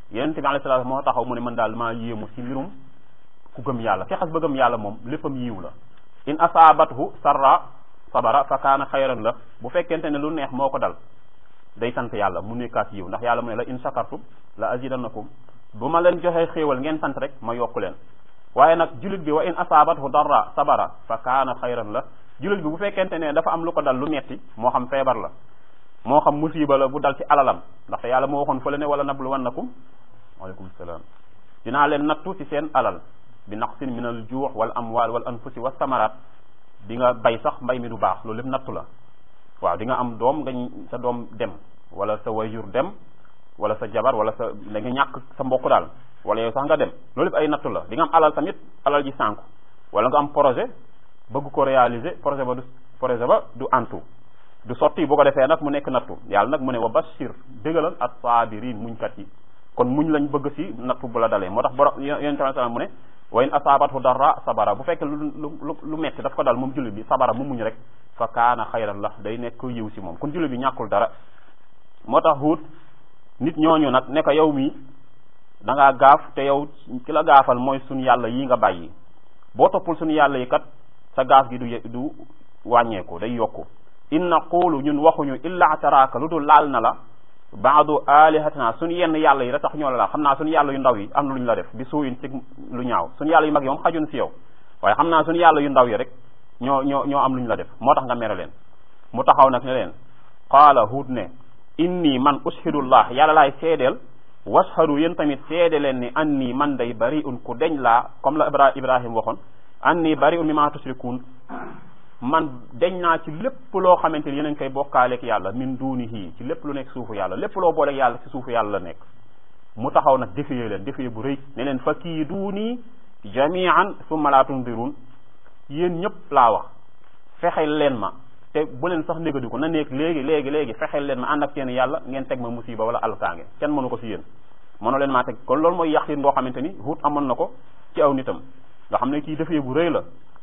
yonente bi alayhi salaam moo taxaw mu ne man daal maa yéemu ci mbirum ku gëm yàlla ki xas ba gëm yàlla moom léppam yiw la in asaabathu sarra sabara fa kaana xayran la bu fekkente ne lu neex moo ko dal day sant yàlla mu nekkaat yiw ndax yàlla mu ne la in shakartum la azidannakum bu ma leen joxee xéewal ngeen sant rek ma yokku leen waaye nag julit bi wa in asaabathu darra sabara fa kaana xayran la julit bi bu fekkente ne dafa am lu ko dal lu metti moo xam feebar la moo xam musiba la bu dal ci alalam ndaxte yàlla moo waxoon fële ne wala nabluwannakum waaleykum salaam dinaa leen nattu ci seen alal bi naqsin min al juux wal amwal wal anfusi wa samaraat di nga bay sax mbay mi du baax loolu lépp nattu la waaw di nga am doom nga sa doom dem wala sa wayjur dem wala sa jabar wala sa da nga ñàkk sa mbokk daal wala yow sax nga dem loolu lépp ay nattu la di nga am alal tamit alal ji sànku wala nga am projet bëgg ko réaliser projet ba du projet ba du antu du sotti bu ko defee nag mu nekk nattu yàlla nag mu ne wa bashir dëggalal as-sabirin muñkat yi kon muñ lañ bëgg si nattu bu la dalee moo tax borom yonent bi sallam mu ne wa in asaabathu darra sabara bu fekkee lu lu lu metti daf ko dal moom jullit bi sabara mu muñ rek fa kaana xayran la day nekk yiw si moom kon jullit bi ñàkkul dara moo tax huut nit ñooñu nag ne ko yow mi da ngaa gaaf te yow ki la gaafal mooy suñu yàlla yi nga bàyyi boo toppul suñu yàlla yi kat sa gaaf gi du du wàññeeku day yokku in naqulu ñun waxuñu illa taraaka lu dul laal na la baadu alihatina suñu yenn yàlla yi rek tax ñoo la laal xam naa suñu yàlla yu ndaw yi am na lu ñu la def bi suuyin ci lu ñaaw suñu yàlla yu mag yi moom xajun si yow waaye xam naa suñu yàlla yu ndaw yi rek ñoo ñoo ñoo am lu ñu la def moo tax nga mere leen mu taxaw nag ne leen qaala huut ne inni man ushidullah yàlla laay seedeel washadu yéen tamit seede leen ni anni man day bari'un ku deñ laa comme la ibra ibrahim waxoon anni bari'un mimma tushrikun man deñ naa ci lépp loo xamante ni yeneen koy bokkaaleeg yàlla min dunihi ci lépp lu nekk suufu yàlla lépp loo booleeg yàlla ci suufu yàlla la nekk mu taxaw nag defee leen defee bu rëy ne leen fa kii duuni jamian summa laa tundirun yéen ñëpp laa wax fexeel leen ma te bu leen sax négadiku na nekk léegi léegi léegi fexeel leen ma ànd ak seen yàlla ngeen teg ma musiba wala alkaange kenn mënu ko si yéen mënu leen maa teg kon loolu mooy yàqin boo xamante ni Huud amoon na ko ci aw nitam nga xam ne kii defee bu rëy la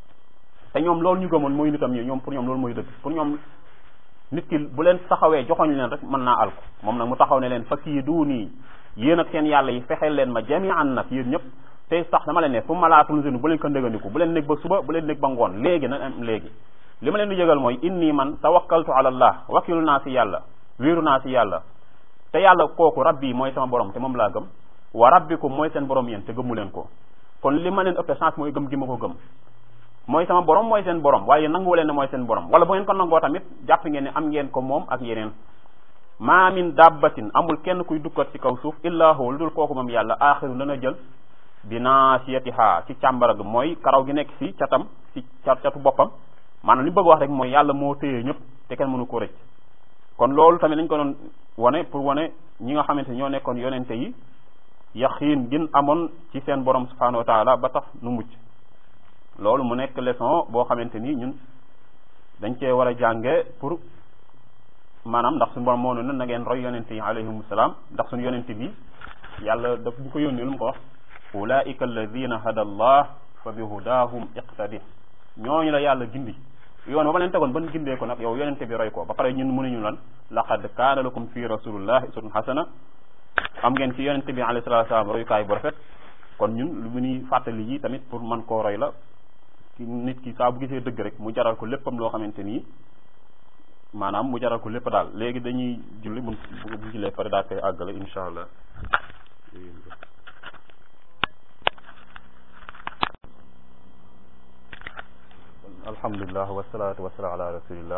te ñoom loolu ñu gëmoon mooy nitam ñi ñoom pour ñoom loolu mooy dëgg pour ñoom nit ki bu leen taxawee joxoñ leen rek mën naa alko moom nag mu taxaw ne leen fa kii du nii yéen ak seen yàlla yi fexeel leen ma jami'an nag yéen ñëpp tey sax dama leen ne fu ma laatul sinu bu leen ko ndégandiku bu leen nekk ba suba bu leen nekk ba ngoon léegi na am léegi li ma leen di yëgal mooy inni man tawakkaltu ala allah wakilu naa si yàlla wéeru naa si yàlla te yàlla kooku rabbi mooy sama borom te moom laa gëm wa rabbikum mooy seen borom yéen te gëmmu leen ko kon li ma leen ëppee chance mooy gëm gi ma ko gëm mooy sama borom mooy seen borom waaye nanguwu leen ne mooy seen borom wala bu ngeen ko nangoo tamit jàpp ngeen ne am ngeen ko moom ak yeneen maa min dabbatin amul kenn kuy dukkat ci kaw suuf illa hu lu dul kooku moom yàlla aaxiru dana jël bi naasiyatiha ci càmbara gi mooy karaw gi nekk ci catam ci catu boppam maanaam li bëgg wax rek mooy yàlla moo téye ñëpp te kenn mënu ko rëcc kon loolu tamit dañ ko doon wane pour wane ñi nga xamante ñoo nekkoon yonente yi yaqiin gin amoon ci seen borom subhanahu wa taala ba tax nu mucc loolu mu nekk leçon boo xamante ni ñun dañ cee war a jànge pour maanaam ndax suñu borom moo ne na ngeen roy yonente yi alayhim salaam ndax suñu yonente bi yàlla daf ñu ko yónni lu mu ko wax ulaika alladina hada allah fa bi hudahum iqtadi ñooñu la yàlla gindi yoon ba ma leen tegoon ban gindee ko nag yow yonente bi roy ko ba pare ñun mënuñu lan laqad kaana lakum fi rasulillahi uswatun hasana am ngeen ci yonente bi alayhi salatu salaam royukaay bu rafet kon ñun lu mu ñuy fàttali yi tamit pour man koo roy la ki nit ki saa bu gisee dëgg rek mu jaral ko léppam loo xamante nii maanaam mu jaral ko lépp daal léegi dañuy julli bu bu jullee pare daa koy àggale insha allah alhamdulilah wasalaatu wasalaam ala rasulillah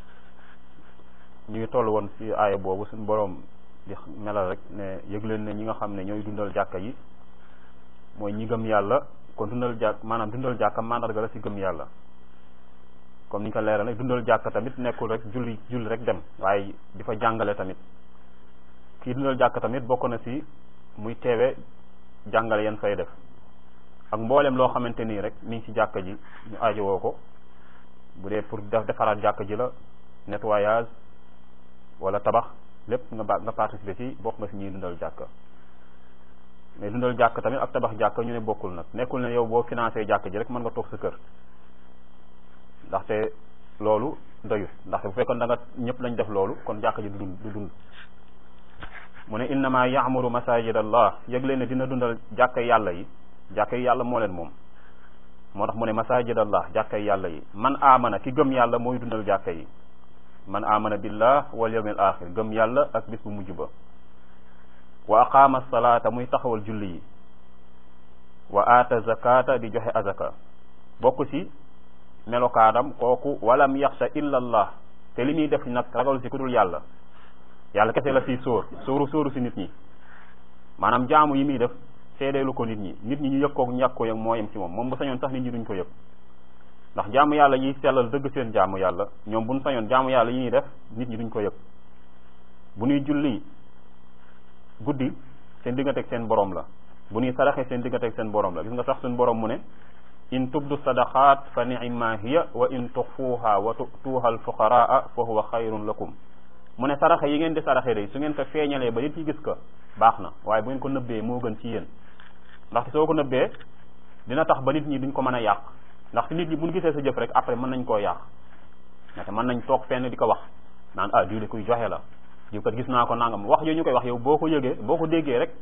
ñu ngi toll woon ci aaya boobu suñu boroom di melal rek ne yëg leen ne ñi nga xam ne ñooy dundal jàkka yi mooy ñi gëm yàlla kon dundal jàkk maanaam dundal jàkka mandarga la ci gëm yàlla comme ni ñu ko leeral nag dundal jàkka tamit nekkul rek julli julli rek dem waaye di fa jàngale tamit kii dundal jàkka tamit bokk na ci muy teewe jàngale yan fay def ak mboolem loo xamante nii rek mi ngi ci jàkka ji ñu aajowoo ko bu dee pour def defaraat jàkka ji la nettoyage wala tabax lépp nga ba nga participer ci bokk nga ci ñuy dundal jàkka mais dundal jàkk tamit ak tabax jàkk ñu ne bokkul nag nekkul ne yow boo financé jàkk ji rek mën nga toog sa kër ndaxte loolu doyut ndaxte bu fekkoon da nga ñëpp lañ def loolu kon jàkk ji du dund du dund mu ne innama yaamuru masajid allah yëg leen ne dina dundal jàkkay yàlla yi jàkkay yàlla moo leen moom moo tax mu ne masajid allah jàkkay yàlla yi man amana ki gëm yàlla mooy dundal jàkka yi man amana billah wal yawmil axir gëm yàlla ak bis bu mujj ba wa aqama salaata muy taxawal julli yi wa aata zakata di joxe azaka bokk ci melokaanam kooku walam yaxsha illa allah te li muy def nag ragal ci ku dul yàlla yàlla kese la fii sóor sóoru sóoru ci nit ñi maanaam jaamu yi muy def seedeelu ko nit ñi nit ñi ñu yëg ko ñàkk ko yëg moo yem ci moom moom bu sañoon sax nit ñi duñ ko yëg ndax jaamu yàlla yiy sellal dëgg seen jaamu yàlla ñoom buñ sañoon jaamu yàlla yi ñuy def nit ñi duñ ko yëg bu ñuy julli guddi seen digganteeg seen borom la bu ñuy saraxe seen digganteeg seen borom la gis nga sax suñ borom mu ne in tubdu sadaqat fa ni'ma hiya wa in tuxfuha wa tu'tuha al fuqaraa fa huwa xayrun lakum mu ne saraxe yi ngeen di saraxe day su ngeen ko feeñalee ba nit yi gis ko baax na waaye bu ngeen ko nëbbee moo gën ci yéen ndaxte soo ko nëbbee dina tax ba nit ñi duñ ko mën a yàq ndaxte nit ñi bu ñu gisee sa jëf rek après mën nañ koo yàq ndaxte mën nañ toog fenn di ko wax naan ah diw de kuy joxe la diw kat gis naa ko nangam wax yooyu ñu koy wax yow boo ko yëgee boo ko déggee rek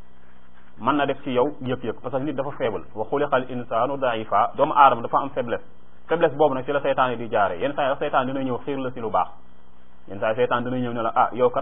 mën na def ci yow yëg-yëg parce que nit dafa faible wa xuliqal insaanu daifa doomu aadama dafa am faiblesse faiblesse boobu nag ci la seytaan yi di jaare yenn saa yi seytaan dina ñëw xiir la si lu baax yenn saa yi seytaan dina ñëw ne la ah yow kat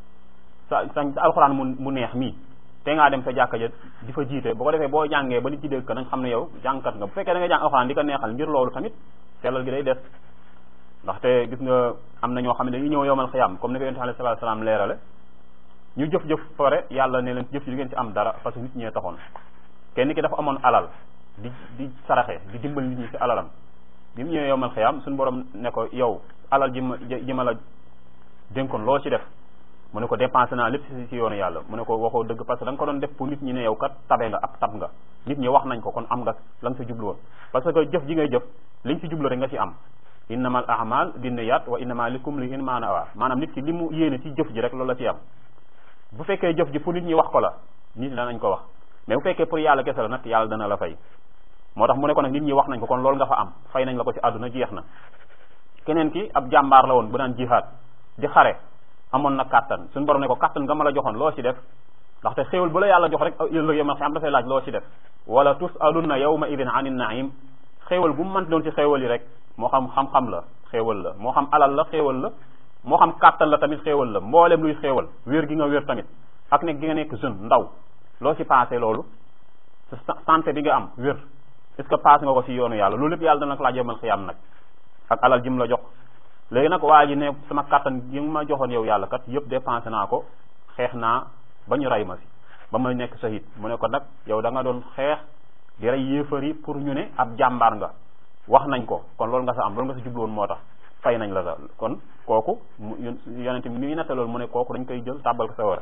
sa sa alxuraan mu mu neex mii te ngaa dem sa jàkka ja di fa jiite bu ko defee boo jàngee ba nit ci dégg ko nañ xam ne yow jàngkat nga bu fekkee da nga jàng alxuraan di ko neexal ngir loolu tamit sellal gi day des ndaxte gis nga am na ñoo xam ne dañuy ñëw yowmal xiyaam comme ni ko yonent alayhi salaatu salaam leerale ñu jëf-jëf pare yàlla ne leen jëf ci du ngeen ci am dara parce que nit ñee taxoon kenn ki dafa amoon alal di di saraxe di dimbal nit ñi ci alalam bi mu ñëwee yowmal xiyaam suñu borom ne ko yow alal ji ma ji ma la dénkoon loo ci def mu ne ko dépensé naa lépp ci yoonu yàlla mu ne ko waxoo dëgg parce que da nga ko doon def pour nit ñi ne yow kat tabe nga ab tab nga nit ñi wax nañ ko kon am nga la nga sa jublu woon parce que jëf ji ngay jëf liñ ci jublu rek nga ci am innamal a'mal binniyat wa innama likum li in maanawa maanaam nit ki li mu yéene ci jëf ji rek loolu la ci am bu fekkee jëf ji pour nit ñi wax ko la nit ñi danañ ko wax mais bu fekkee pour yàlla kese la nag yàlla dana la fay moo tax mu ne ko nag nit ñi wax nañ ko kon loolu nga fa am fay nañ la ko ci àdduna jeex na keneen ki ab jàmbaar la woon bu daan jihaad di xare amoon na kàttan suñu borom ne ko kàttan nga ma la joxoon loo ci def ndaxte xéewal bu la yàlla jox rek ëllëg yow ma xam dafay laaj loo ci def wala tusalunna yawma idin anin naim xéewal bu mu mënti doon ci xéewal yi rek moo xam xam-xam la xéewal la moo xam alal la xéewal la moo xam kàttan la tamit xéewal la mboolem luy xéewal wér gi nga wér tamit ak nekk gi nga nekk jeune ndaw loo ci passé loolu sa santé bi nga am wér est ce que passé nga ko ci yoonu yàlla loolu lépp yàlla dana ko laaj yomal xiyam nag ak alal jim la jox léegi nag waa ji ne sama kàttan gi ma joxoon yow yàlla kat yëpp dépensé naa ko xeex naa ba ñu rey ma si ba ma nekk shahid mu ne ko nag yow da nga doon xeex di rey yéefar yi pour ñu ne ab jàmbaar nga wax nañ ko kon loolu nga sa am loolu nga sa jubloon moo tax fay nañ la sa kon kooku mu yonente mi ngi nette loolu mu ne kooku dañ koy jël tàbbal ko sa war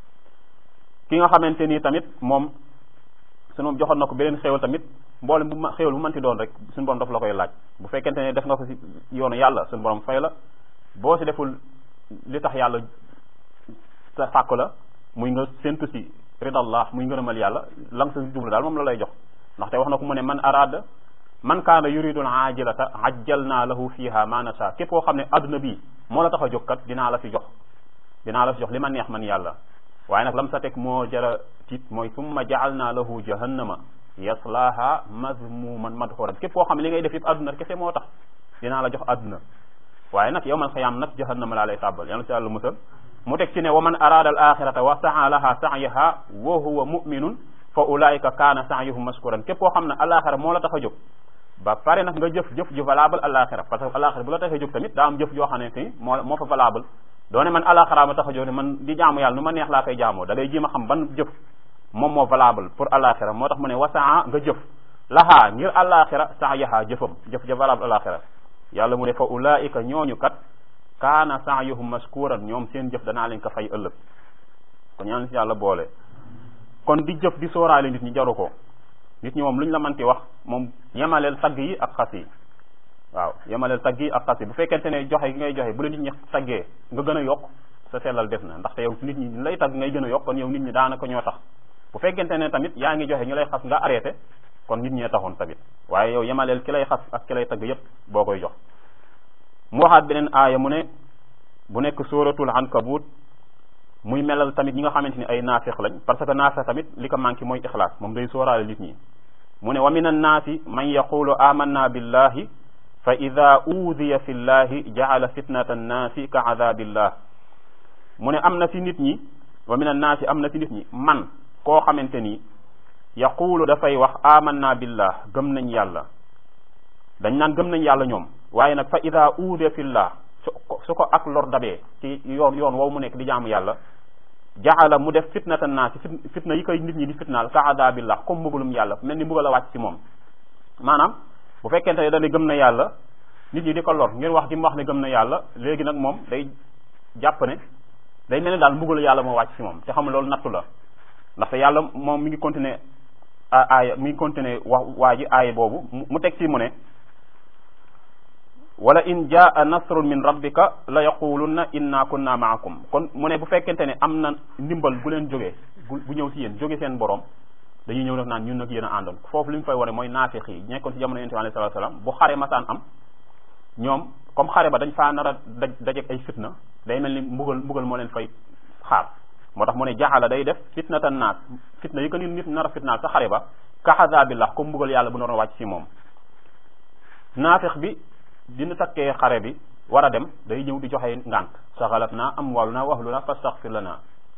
ki nga xamante ni tamit moom sunu moom joxoon na ko beneen xéewal tamit mboolem bu ma xéewal bu mënti doon rek suñu borom daf la koy laaj bu fekkente ne def nga ko ci yoonu yàlla suñu borom fay la boo ci deful li tax yàlla sa fàkk la muy nga séntu ci ridallah muy ngërëmal yàlla la nga sa jublu daal moom la lay jox ndaxte wax na ko mu ne man arada man kaana yuridul ajilata ajjalna lahu fiha ma nasha képp koo xam ne adduna bi moo la tax a jóg kat dinaa la fi jox dinaa la fi jox li ma neex man yàlla waaye nag lam sa teg moo jara tiit mooy summa jaalna lahu jahannama yaslaha mazmuman madxuran képp koo xam ne li ngay def yëpp adduna kese moo tax dinaa la jox adduna waaye nag yowmal xiyaam nag jahannama laa lay tàbbal yàlla si yàlla musal mu teg ci ne wa man arada al axirata wa saa laha sa'yaha wa huwa muminun fa ulaika kaana sa'yuhum mashkuran képp koo xam ne alaxira moo la tax a jóg ba pare nag nga jëf jëf ju valable alaxira parce que alaxira bu la tax a jóg tamit daa am jëf joo xam ne ni moo moo fa valable doone man alaxira ma tax a jóg ne man di jaamu yàlla nu ma neex laa koy jaamoo da ngay jéem a xam ban jëf moom moo valable pour alaxira moo tax mu ne wasaa nga jëf lahaa ngir alaxira sa'yaha jëfam jëf ja valable alaxira yàlla mu ne fa ulaika ñooñu kat kaana sa'yuhum mashkuran ñoom seen jëf danaa leen ko fay ëllëg kon ñaan si yàlla boole kon di jëf di sóoraale nit ñi jaru ko nit ñi moom lu ñu la manti wax moom yemaleel tagg yi ak xas yi waaw yemaleel tagg yi ak xas yi bu fekkente ne joxe gi ngay joxe bu la nit ñi taggee nga gën a yokk sa sellal def na ndaxte yow nit ñi lay tagg ngay gën a yokk kon yow nit ñi daanaka ñoo tax bu fekkente ne tamit yaa ngi joxe ñu lay xas nga arrêté kon nit ñee taxoon tamit waaye yow yemaleel ki lay xas ak ki lay tagg yépp boo koy jox mu waxaat beneen aaya mu ne bu nekk suratul ankabut muy melal tamit ñi nga xamante ni ay naafiq lañ parce que naafiq tamit li ko manqué mooy ixlaas moom day sóoraale nit ñi mu ne wa min annaasi man yaqulu amanna billahi fa ida uudiya fi llahi jaala fitnata annaasi ka adabillah mu ne am na si nit ñi wa min annaasi am na si nit ñi man koo xamante ni yaqulu dafay wax amanna billah gëm nañ yàlla dañ naan gëm nañ yàlla ñoom waaye nag fa ida uudiya fi llah su ko ak lor dabee ci yoon yoon wow mu nekk di jaamu yàlla jaala mu def fitnata naasi fitna yi koy nit ñi di fitnaal ka adabillah comme mbugalum yàlla mel ni mbugal a wàcc ci moom maanaam bu fekkente ne dañu gëm na yàlla nit ñi di ko lor ngir wax gi mu wax ne gëm na yàlla léegi nag moom day jàpp ne day mel ni daal mbugalu yàlla moo wàcc ci moom te xam loolu nattu la ndaxte yàlla moom mi ngi continuer aaya mi ngi continuer wax waa ji aaya boobu mu teg ci mu ne wala in jaa nasrun min rabbika la yaqulunna inna kunna maakum kon mu ne bu fekkente ne am na ndimbal gu leen jógee bu ñëw ci yéen jóge seen borom dañuy ñëw nag naan ñun nag yéen a àndoon foofu li ñu fay wane mooy naafiq yi nekkoon ci jamono yonent bi alayhi salaatu salaam bu xare masaan am ñoom comme xare ba dañ faa nar a daj dajeeg ay fitna day mel ni mbugal mbugal moo leen fay xaar moo tax mu ne jaxala day def fitnatan naas fitna yi ko nit nit nar a fitnaal sa xare ba ka azabillah comme mbugal yàlla bu naroon wàcc ci moom naafiq bi dina takkee xare bi war a dem day ñëw di joxe ngant saxalat naa am wàllu naa waxlu naa fastaxfir lana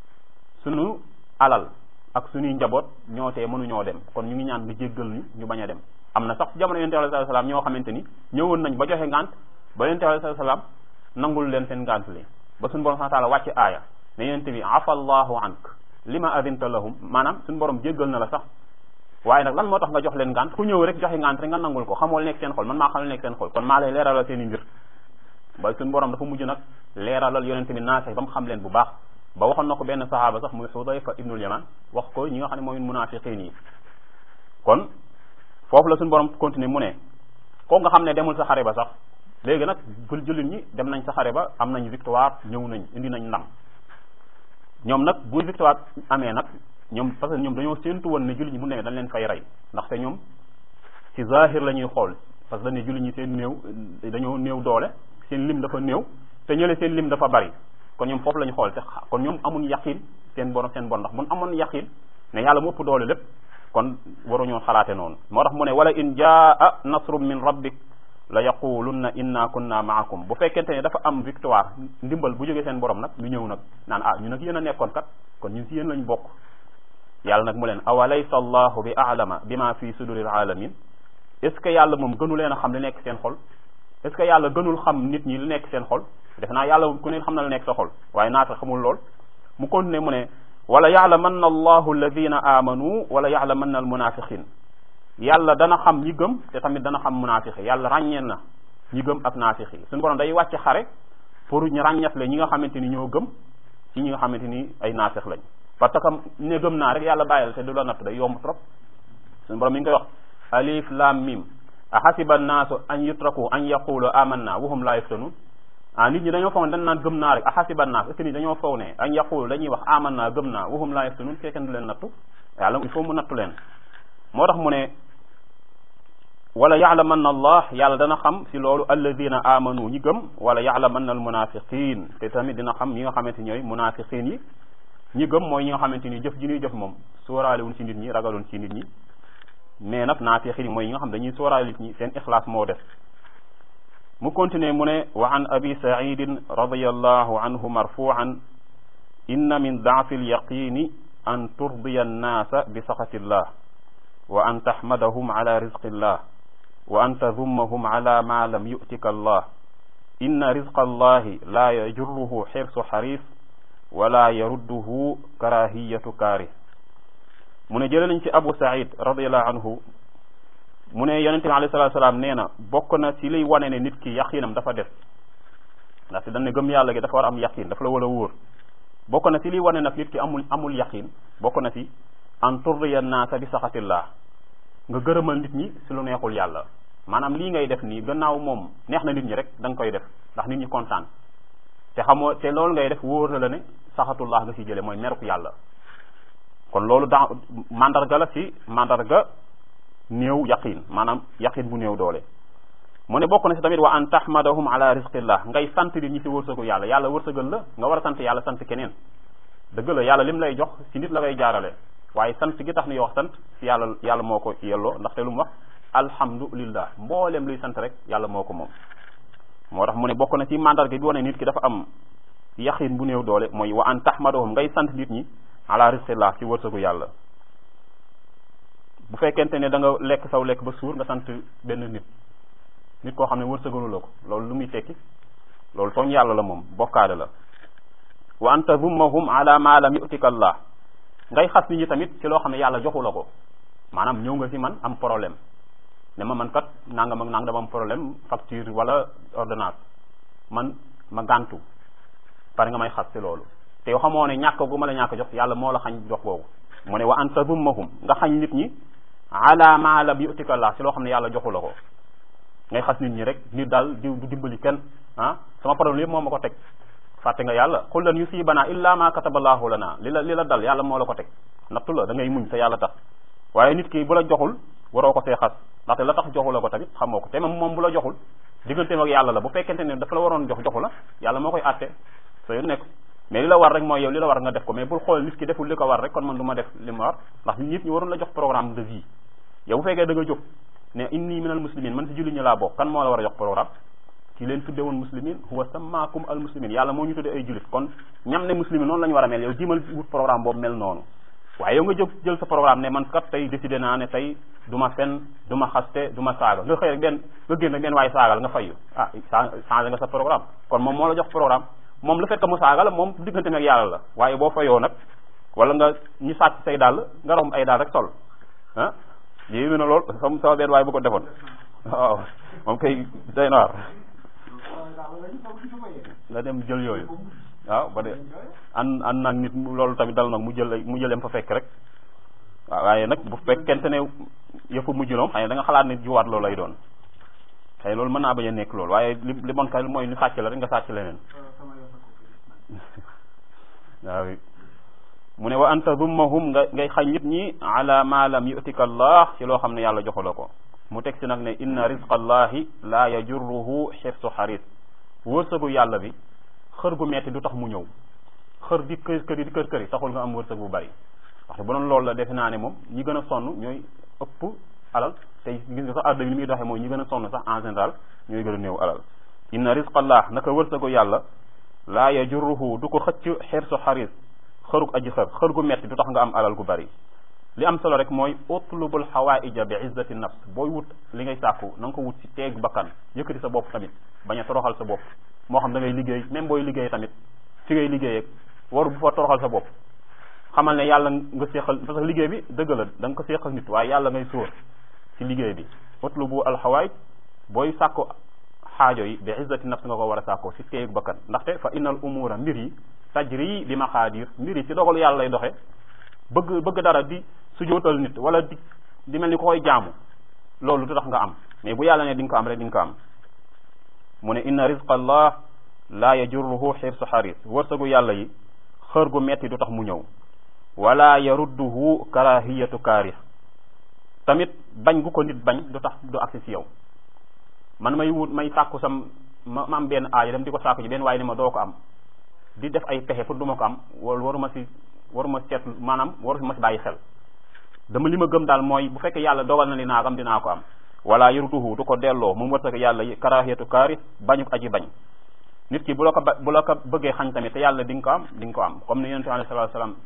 sunu alal ak suñuy njaboot ñoo tee mënuñoo dem kon ñu ngi ñaan nga jéggal ñu ñu bañ a dem am na sax jamono yonente alayhi salaam ñoo xamante ni ñëwoon nañ ba joxe ngant ba yonente alayhi salaam nangul leen seen ngant li ba suñu borom subhanahu wa taala wàcc aaya ne yonente bi afa allahu ank lima adinta lahum maanaam suñu borom jéggal na la sax waaye nag lan moo tax nga jox leen ngant ku ñëw rek joxe ngant rek nga nangul ko xamoo nekk seen xol man maa xam nekk seen xol kon maa lay leeralal seen i mbir ba suñu borom dafa mujj nag leeralal yonente bi naase ba mu xam leen bu baax ba waxoon na ko benn saxaaba sax muy Xudayfa ibnul Yaman wax ko ñi nga xam ne mooy munaafiqiin yi kon foofu la suñu borom continuer mu ne kooku nga xam ne demul sa xare ba sax léegi nag bul jullit ñi dem nañ sa xare ba am nañ victoire ñëw nañ indi nañ ndam ñoom nag bu victoire amee nag ñoom parce que ñoom dañoo séentu woon ne jullit ñi bu demee dañ leen fay rey ndaxte ñoom ci zahir la ñuy xool parce que dañ ne jullit ñi seen néew dañoo néew doole seen lim dafa néew te ñële seen lim dafa bari kon ñoom foofu la ñu xool te kon ñoom amuñ yaqin seen borom seen bon ndax mun amoon yaqin ne yàlla mu ëpp doole lépp kon waruñoo xalaate noonu moo tax mu ne wala in jaa nasrum min rabbik la yaqulunna inna kunna maakum bu fekkente ne dafa am victoire ndimbal bu jógee seen borom nag ñu ñëw nag naan ah ñu nag yéen a nekkoon kat kon ñun si yéen lañ bokk yàlla nag mu leen awalaysa allahu bi aalama bima fi suduril alamin est ce que yàlla moom gënu leen a xam li nekk seen xol est ce que yàlla gënul xam nit ñi li nekk seen xol def naa yàlla ku ne xam na la nekk sa xol waaye naata xamul lool mu continuer mu ne wala yaalamanna allahu alladina amanu wala yaalamanna almunafiqin yàlla dana xam ñi gëm te tamit dana xam munafiqi yàlla ràññeen na ñi gëm ak naafiqi suñu borom day wàcc xare pour ñu ràññatle ñi nga xamante ni ñoo gëm ci ñi nga xamante ni ay naafiq lañ parce que ne gëm naa rek yàlla bàyyil te du la natt day yomb trop suñu borom mi ngi koy wax alif lam mim ahasiba annaasu an yutraku an yaqulu amanna wahum la yaftanun ah nit ñi dañoo foog ne dañ naan gëm naa rek ahasiba naas est-ce que nit dañoo foog ne an yaqulu dañuy wax aman naa gëm naa wahum laa yaftanun fekkee du leen nattu yàlla il faut mu nattu leen moo tax mu ne wala yaalamanna allah yàlla dana xam si loolu alladina amanu ñi gëm wala yaalamanna al munafiqin te tamit dina xam ñi nga xamante ñooy munafiqin yi ñi gëm mooy ñi nga xamante ni jëf ji ñuy jëf moom sóoraale wuñ ci nit ñi ragaloon ci nit ñi mais nag naafiqin yi mooy ñi nga xam dañuy sóoraale nit ñi seen ixlaas moo def mu continuer mu ne wa an abi saidin radiallahu anhu marfuan inna min daafi alyaqini an turdiya annaasa bi saxatillah wa an taxmadahum ala rizqillah wa an tadummahum ala ma lam yu'tika allah inna rizqa allahi la yajurruhu xirsu xaris wala yarudduhu karahiyatu kaari mu ne jële nañ ci abu said radiallahu anhu mu ne yonente bi alayhi salatu salaam nee na bokk na ci liy wane ne nit ki yaqinam dafa def ndaxte dañ ne gëm yàlla gi dafa war a am yaqin dafa la war a wóor bokk na ci liy wane nag nit ki amul amul yaqin bokk na ci an turdiya naasa bi saxatillah nga gërëmal nit ñi si lu neexul yàlla maanaam lii ngay def nii gannaaw moom neex na nit ñi rek da nga koy def ndax nit ñi kontaan te xamoo te loolu ngay def wóor na la ne saxatullah nga si jële mooy meruk yàlla kon loolu da mandarga la si mandarga néew yaqin maanaam yaqin bu néew doole mu ne bokk na si tamit wa an tahmadahum ala rizqillah ngay sant nit ñi si wërsëgu yàlla yàlla wërsëgal la nga war a sant yàlla sant keneen dëgg la yàlla lim lay jox si nit la koy jaarale waaye sant gi tax ni wax sant si yàlla yàlla moo ko yelloo ndaxte lu mu wax alhamdulillah mboolem luy sant rek yàlla moo ko moom moo tax mu ne bokk na ci mandarga bi wane nit ki dafa am yaqin bu néew doole mooy wa an tahmadahum ngay sant nit ñi ala rizqillah ci wërsëgu yàlla bu fekkente ne da nga lekk saw lekk ba suur nga sant benn nit nit koo xam ne wërsëgalu la ko loolu lu muy tekki loolu tooñ yàlla la moom bokkaade la wa an tazummahum ala ma lam yu'tika allah ngay xas nit ñi tamit ci loo xam ne yàlla joxu la ko maanaam ñëw nga fi man am problème ne ma man kat nangam ak nangam am problème facture wala ordonnance man ma gàntu pare nga may xas ci loolu te yoo xamoo ne ñàkk gu ma la ñàkk jox yàlla moo la xañ jox googu mu ne wa an tazummahum nga xañ nit ñi ala ma lam yu'tika allah ci loo xam ne yàlla joxu la ko ngay xas nit ñi rek nit daal di du dimbali kenn ah sama problème yëpp moo ma ko teg fàtte nga yàlla qul lan yusibana illa ma kataballahu lana li la li la dal yàlla moo la ko teg nattu la da ngay muñ te yàlla tax waaye nit ki bu la joxul waroo ko see xas ndaxte la tax joxu la ko tamit xamoo ko te moom moom bu la joxul digganteem ak yàlla la bu fekkente ne dafa la waroon jox joxu la yàlla moo koy àtte soo nekk mais li la war rek mooy yow li la war nga def ko mais bul xool nit ki deful li ko war rek kon man du ma def li ma war ndax nit ñi waroon la jox programme de vie yow bu fekkee da nga jóg ne inni minal muslimin man si julli ñi laa bokk kan moo la war a jox programme ki leen tudde woon muslimin huwa samaakum al muslimin yàlla moo ñu tudde ay jullit kon ñam ne muslimin noonu la ñu war a mel yow jimal wut programme boobu mel noonu waaye yow nga jóg jël sa programme ne man kat tey décidé naa ne tey du ma fen du ma xaste du ma saaga nga xëy rek benn nga génn rek benn waaye saagal nga fayu ah changé nga sa programme kon moom moo la jox programme moom le fait que mu saaga la moom diggante ak yàlla la waaye boo fayoo nag wala nga ñu sàcc say dàll nga romb ay daal rek sol ah yéeme na lool sama sama benn waaye bu ko defoon waaw moom kay day na war nga dem jël yooyu waaw ba de an an nag nit loolu tamit dal nag mu jël mu jëleem fa fekk rek waaw waaye nag bu fekkente ne yëpp mujj loom xëy na da nga xalaat ne jiwaat loolu lay doon xëy loolu mën naa bañ a nekk loolu waaye li li bon kay mooy ni sàcc la rek nga sàcc leneen waaw mu ne wa an tadummahum nga ngay xañ nit ñi ala ma lam yu'tika allah ci loo xam ne yàlla joxu la ko mu teg si nag ne inna rizqa allahi la yajurruhu xirsu xaris wërsëgu yàlla bi xër gu metti du tax mu ñëw xër di kër kër yi di kër kër yi taxul nga am wërsëg bu bari wax bu doon loolu la defe naa ne moom ñi gën a sonn ñooy ëpp alal tey gis nga sax àdduna bi ni muy doxee mooy ñi gën a sonn sax en général ñooy gën a néew alal inna rizqa allah naka wërsëgu yàlla la yajurruhu du ko xëcc xirsu xaris xërug aji xër xër gu metti du tax nga am alal gu bari li am solo rek mooy utlubul xawaaija bi izzati nafs booy wut li ngay sàkku na nga ko wut ci teeg bakkan yëkkati sa bopp tamit bañ a toroxal sa bopp moo xam da ngay liggéey même booy liggéey tamit fi ngay liggéeyee waru bu fa toroxal sa bopp xamal ne yàlla nga séexal parce que liggéey bi dëgg la da nga ko séexal nit waaye yàlla ngay sóor ci liggéey bi utlubu alxawaaj booy sàkku xaajo yi bi izzati nafs nga ko war a sàkkoo ci teeg bakkan ndaxte fa innal umura mbir yi tajri bi maqaadir mbir yi ci dogal yàlla lay doxe bëgg bëgg dara di sujootal nit wala di di mel ni ko koy jaamu loolu du tax nga am mais bu yàlla ne di nga ko am rek di nga ko am mu ne inna rizqa allah la yajurruhu xirsu xaris wërsëgu yàlla yi xër gu metti du tax mu ñëw wala yarudduhu karahiyatu kaarih tamit bañ gu ko nit bañ du tax du agsi si yow man may wut may sàkku sam ma ma am benn aajo dem di ko sàkku ji benn waaye ne ma doo ko am di def ay pexe pour du ma ko am wala waruma si waruma seet maanaam waru ma si bàyyi xel dama li ma gëm daal mooy bu fekkee yàlla dogal na ni naa ko am dinaa ko am wala yurtuhu du ko delloo mu wërsëg yàlla yi karahiyatu kaari bañu aji bañ nit ki bu la ko ba bu la ko bëggee xañ tamit te yàlla di nga ko am di nga ko am comme ni yonente alayhi salatu wasalam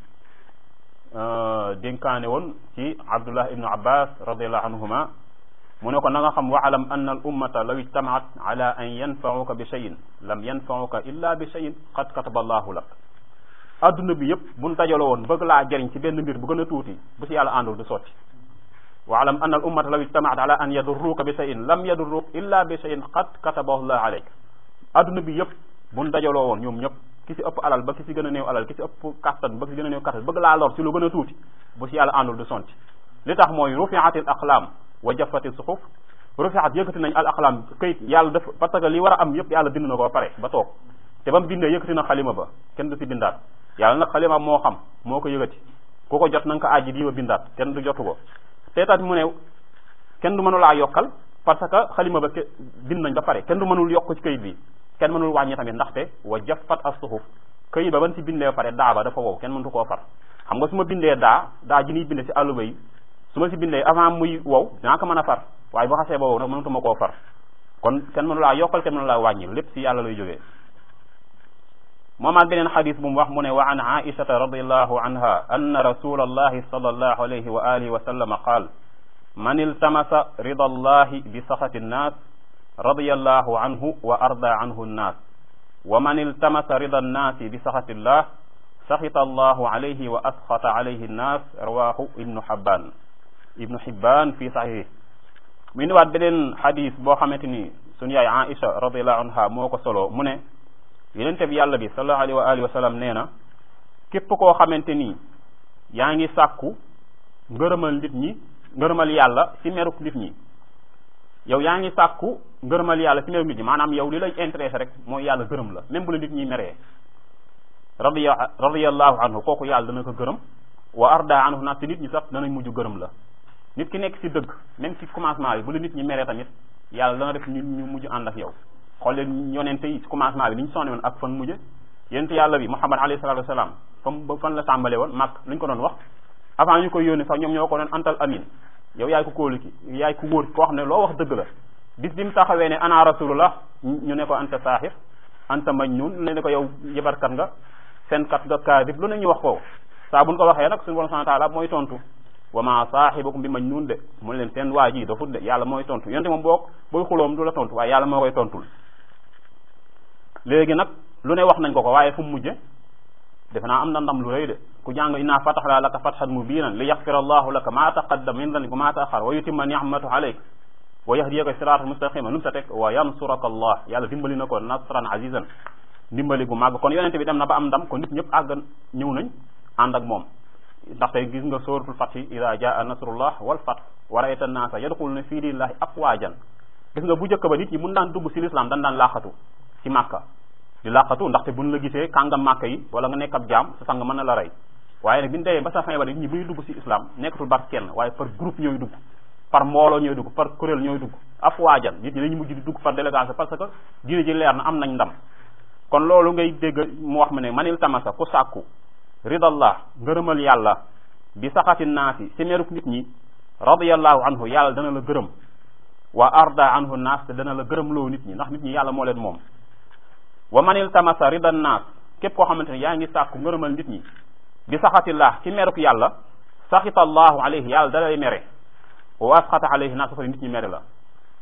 dénkaane woon ci abdullah ibnu abbas radiallahu anhuma mu ne ko na nga xam waalam anna al ummata law ijtamaat ala an yanfauka bi cheyin lam yanfauka illa bi cheyin qad kataba allahu lak adduna bi yëpp buñ dajaloo woon bëgg laa jëriñ ci benn mbir bu gën a tuuti bu si yàlla àndul du sotti waalam anna al ummata law ijtamaat ala an yadurruka bi cheyin lam yadurruk illa bi cheyin qad katabahu llah alayk adduna bi yëpp buñ dajaloo woon ñoom ñëpp ki si ëpp alal ba ki si gën a néew alal ki si ëpp kattan ba ki si gën a néew kattan bëgg laa lor si lu gën a tuuti bu si yàlla àndul du sotti li tax mooy rufiatil aqlaam wa jafati suxuf rufiat yëkkati nañ al aqlam këyit yàlla def parce que li war a am yëpp yàlla bind na ko ba pare ba toog te ba mu bindee yëkkati na xalima ba kenn du si bindaat yàlla nag xalima moo xam moo ko yëkkati ku ko jot na nga ko aji bii ba bindaat kenn du jotu ko te taat mu ne kenn du mënulaa yokkal parce que xalima ba bind nañ ba pare kenn du mënul yokk ci këyit bi kenn mënul wàññi tamit ndaxte wa jafat as suxuf këyit ba ban si bindee pare daa ba dafa wow kenn mëntu koo far xam nga su ma bindee daa daa ji ñuy binde si àlluba yi su ma si bindee avant muy wow dinaa ko mën a far waaye bu xasee ba wow nag mënatuma koo far kon kenn mënu laa yokkal kenn mënu laa wàññil lépp si yàlla lay jógee moomaat beneen xadis bu mu wax mu ne wa an aishata radiallahu anha anna rasula allahi sallallahu alayhi wa alihi wa sallama qaal man iltamasa rida allahi bi saxati nnaas radiyallahu anhu wa arda anhu nnaas wa man iltamasa rida annaasi bi saxati llah saxita allahu alayhi wa asxata alayhi nnaas rawahu ibnu xibban ibnu xibban fi saxiix mu indiwaat beneen xadis boo xamante ni sunu yaay Aïcha radiallahu anha moo ko solo mu ne yonente bi yàlla bi sallallahu alayhi wa alihi wa sallam nee na képp koo xamante ni yaa ngi sàkku ngërëmal nit ñi ngërëmal yàlla ci meruk nit ñi yow yaa ngi sàkku ngërëmal yàlla ci meruk nit ñi maanaam yow li lay intéressé rek mooy yàlla gërëm la même bu la nit ñi meree radiya radiyallahu anhu kooku yàlla dana ko gërëm wa arda anhu naas te nit ñi sax danañ mujj gërëm la nit ki nekk ci dëgg même ci commencement bi bu la nit ñi meree tamit yàlla dana def ñu ñu mujj ànd ak yow xool leen yonente yi ci commencement bi ni ñu sonne woon ak fan mujje yonente yàlla bi Muhammad alayhi salatu wasalaam fam ba fan la tàmbale woon màkk lu ñu ko doon wax avant ñu koy yónni sax ñoom ñoo ko doon antal amin yow yaay ko kóolu ki yaay ko wóor koo xam ne loo wax dëgg la bis bi mu taxawee ne ana rasulullah ñu ne ko anta saaxir anta majnun ne ne ko yow yëbarkat nga fenkat nga kaadib lu ne ñu wax ko saa buñ ko waxee nag suñu borom subhanahu wa taala mooy tontu wa ma saaxibukum bi majnun de mu leen seen waa ji dafut de yàlla mooy tontu yonte moom boo booy xuloom du la tontu waaye yàlla moo koy tontul léegi nag lu ne wax nañ ko ko waaye fu mu mujje defe naa am na ndam lu rëy de ku jàng inna fataxna laka fatxan mubinan li yaxfira allahu laka ma taqaddam min danbika ma taaxar wa yutimma nicmatu alayk wa yahdiyaka siratan mustaqima lu mu sa teg wa yansuraka allah yàlla dimbali na ko nasran azizan ndimbali gu màgg kon yonente bi dem na ba am ndam kon nit ñëpp àgg ñëw nañ ànd ak moom ndaxte gis nga suratul fathi ida jaa nasrullah wal fath wa rayta naasa yadxuluna fii dinillahi afwaajan gis nga bu njëkk ba nit ñi mun daan dugg si l'islam dañ daan laaxatu ci màkka di làqatu ndaxte buñ la gisee kàngam màkk yi wala nga nekk ab jaam sa sang mën na la rey waaye nag bi ñu demee ba sa fin ba nit ñi bu ñu dugg ci islam nekkatul bar kenn waaye par groupe ñooy dugg par mbooloo ñooy dugg par kuréel ñooy dugg afwaajan nit ñi dañu mujj di dugg par délégation parce que diine ji leer na am nañ ndam kon loolu ngay dégg mu wax ma ne manil tamasa ku sàkku ridallah ngërëmal yàlla bi saxati naasi si meruk nit ñi radiyallahu anhu yàlla dana la gërëm wa arda anhu naas te dana la gërëm loo nit ñi ndax nit ñi yàlla moo leen moom wa manil tamasa ridan naas képp koo xamante ne yaa ngi sàkku ngërëmal nit ñi bi saxatillah ci meruk yàlla saxita allahu alayhi yàlla dalay mere wa asxata alayhi naas fa nit ñi mere la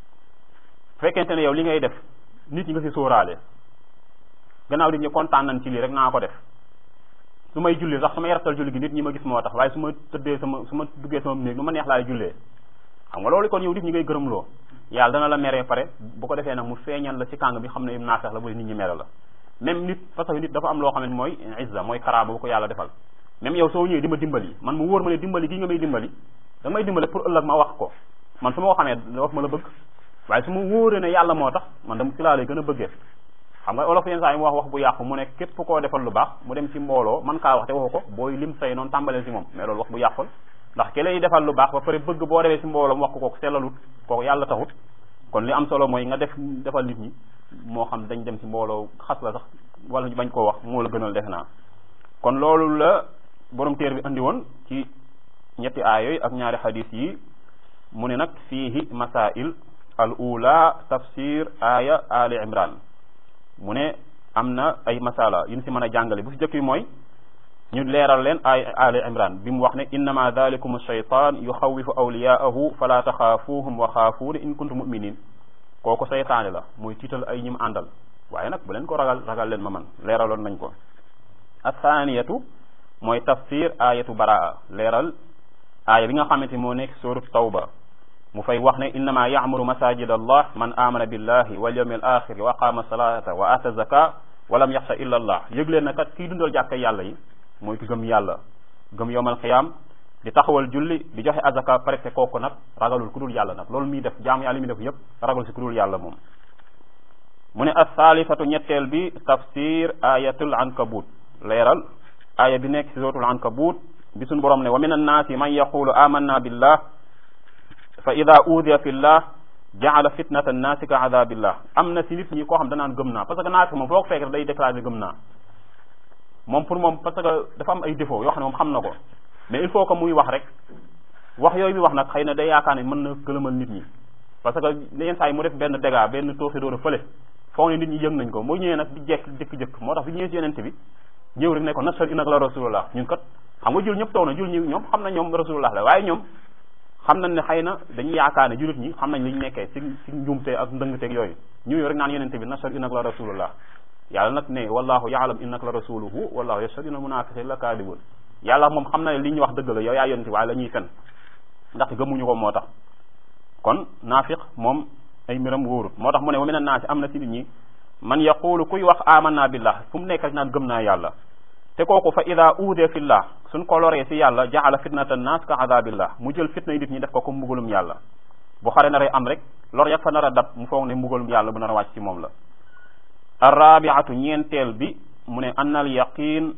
fekkente ne yow li ngay def nit ñi nga si sóoraale gannaaw nit ñi kontaan nañ ci lii rek naa ko def su may julli sax su may rafetal julli gi nit ñi ma gis moo tax waaye su ma tëddee sama su ma duggee sama néeg nu ma neex laay jullee xam nga loolu kon yow nit ñi ngay gërëmloo yàlla dana la meree pare bu ko defee nag mu feeñal la ci kàng bi xam ne im naafeex la bu nit ñi mere la même nit parce que nit dafa am loo xam ne mooy izza mooy karaama bu ko yàlla defal même yow soo ñëwee di ma dimbali man mu wóor ma ne dimbali gi nga may dimbali da may dimbali pour ëllëg ma wax ko man su ma ko xamee wax ma la bëgg waaye su ma wóoree ne yàlla moo tax man dama ci laa lay gën a bëggee xam nga olof yenn saa yi mu wax wax bu yàqu mu ne képp koo defal lu baax mu dem ci mbooloo man kaa wax te waxu ko booy lim say noonu tàmbaleel ci moom mais loolu wax bu yàqul ndax ki lay defal lu baax ba pare bëgg boo demee ci mbooloo mu wax ko kooku sellalut kooku yàlla taxut kon li am solo mooy nga def defal nit ñi moo xam dañ dem ci mbooloo xas la sax wala ñu bañ koo wax moo la gënal defe naa kon loolu la borom téer bi andi woon ci ñetti aaya yooyu ak ñaari xadis yi mu ne nag fiihi masail al ula tafsir aya ali imran mu ne am na ay masala yu ñu si mën a jàngale bu si jëkk bi mooy ñu leeral leen ay ali imran bi mu wax ne innama dalikum shaytan yuxawifu awliyaahu fala taxaafuhum wa xaafuuni in kuntum muminin kooku seytaane la mooy tiital ay ñim àndal waaye nag bu leen ko ragal ragal leen ma man leeraloon nañ ko athaniyatu mooy tafsir ayatu baraa leeral aaya bi nga xamante moo nekk suratu tawba mu fay wax ne innama ya'muru masajid allah man amana billahi wal yawmil axir wa aqama salata wa ata zaka wa lam yaxsha illa allah yëg leen na kat kii dundal jàkka yàlla yi mooy ki gëm yàlla gëm yowmal xiyaam di taxawal julli di joxe azaka pare te kooku nag ragalul ku dul yàlla nag loolu muy def jaam yàlla mi def yëpp ragalul si ku dul yàlla moom mu ne as-saalifatu ñetteel bi tafsir ayatul ankabut leeral aaya bi nekk si suratul ankabut bi suñu borom ne wa min annaasi man yaqulu amanna billah fa ida uudiya fi llah jaala fitnata annaasi ka adabillah am na si nit ñi koo xam danaan gëm naa parce que naafeq moom foo ko fekk day déclaré gëm naa moom pour moom parce que dafa am ay défaut yoo xam ne moom xam na ko mais il faut que muy wax rek wax yooyu bi wax nag xëy na day yaakaar ne mën na gëlëmal nit ñi parce que yenn saa yi mu def benn dégât benn tooxi doon a fële foog ne nit ñi yëg nañ ko moo ñëwee nag di jekk jëkk-jëkk moo tax bi ñëwee ci yenente bi ñëw rek ne ko nashhadu innaka la rasulullah ñun kat xam nga jul ñëpp taw na jul ñi ñoom xam na ñoom rasulullah la waaye ñoom xam nañ ne xëy na dañuy yaakaar ne julit ñi xam nañ li ñu nekkee ci ci njuumte ak ndëngteeg yooyu ñëw rek naan yenente bi nashhadu innaka la rasulullah yàlla nag ne wallahu yaalam innaka la rasuluhu wallahu yashhadu inna munafiqin la kaadibun yàlla moom xam na ne li ñu wax dëgg la yow yaa yonente waaye la ñuy fen ndax gëmuñu ko moo tax kon naafiq moom ay mbiram wóorut moo tax mu ne wa mina naasi am na ci nit ñi man yaqulu kuy wax amanna billah fu mu nekk rek naan gëm naa yàlla te kooku fa ida uude fillah suñ ko loree si yàlla jaala fitnata naas ka adabillah mu jël fitna yi nit ñi def ko comme mbugalum yàlla bu xare naree am rek lor yak fa nar a dab mu foog ne mbugalum yàlla bu nar a wàcc ci moom la arrabiatu ñeenteel bi mu ne annal yaqin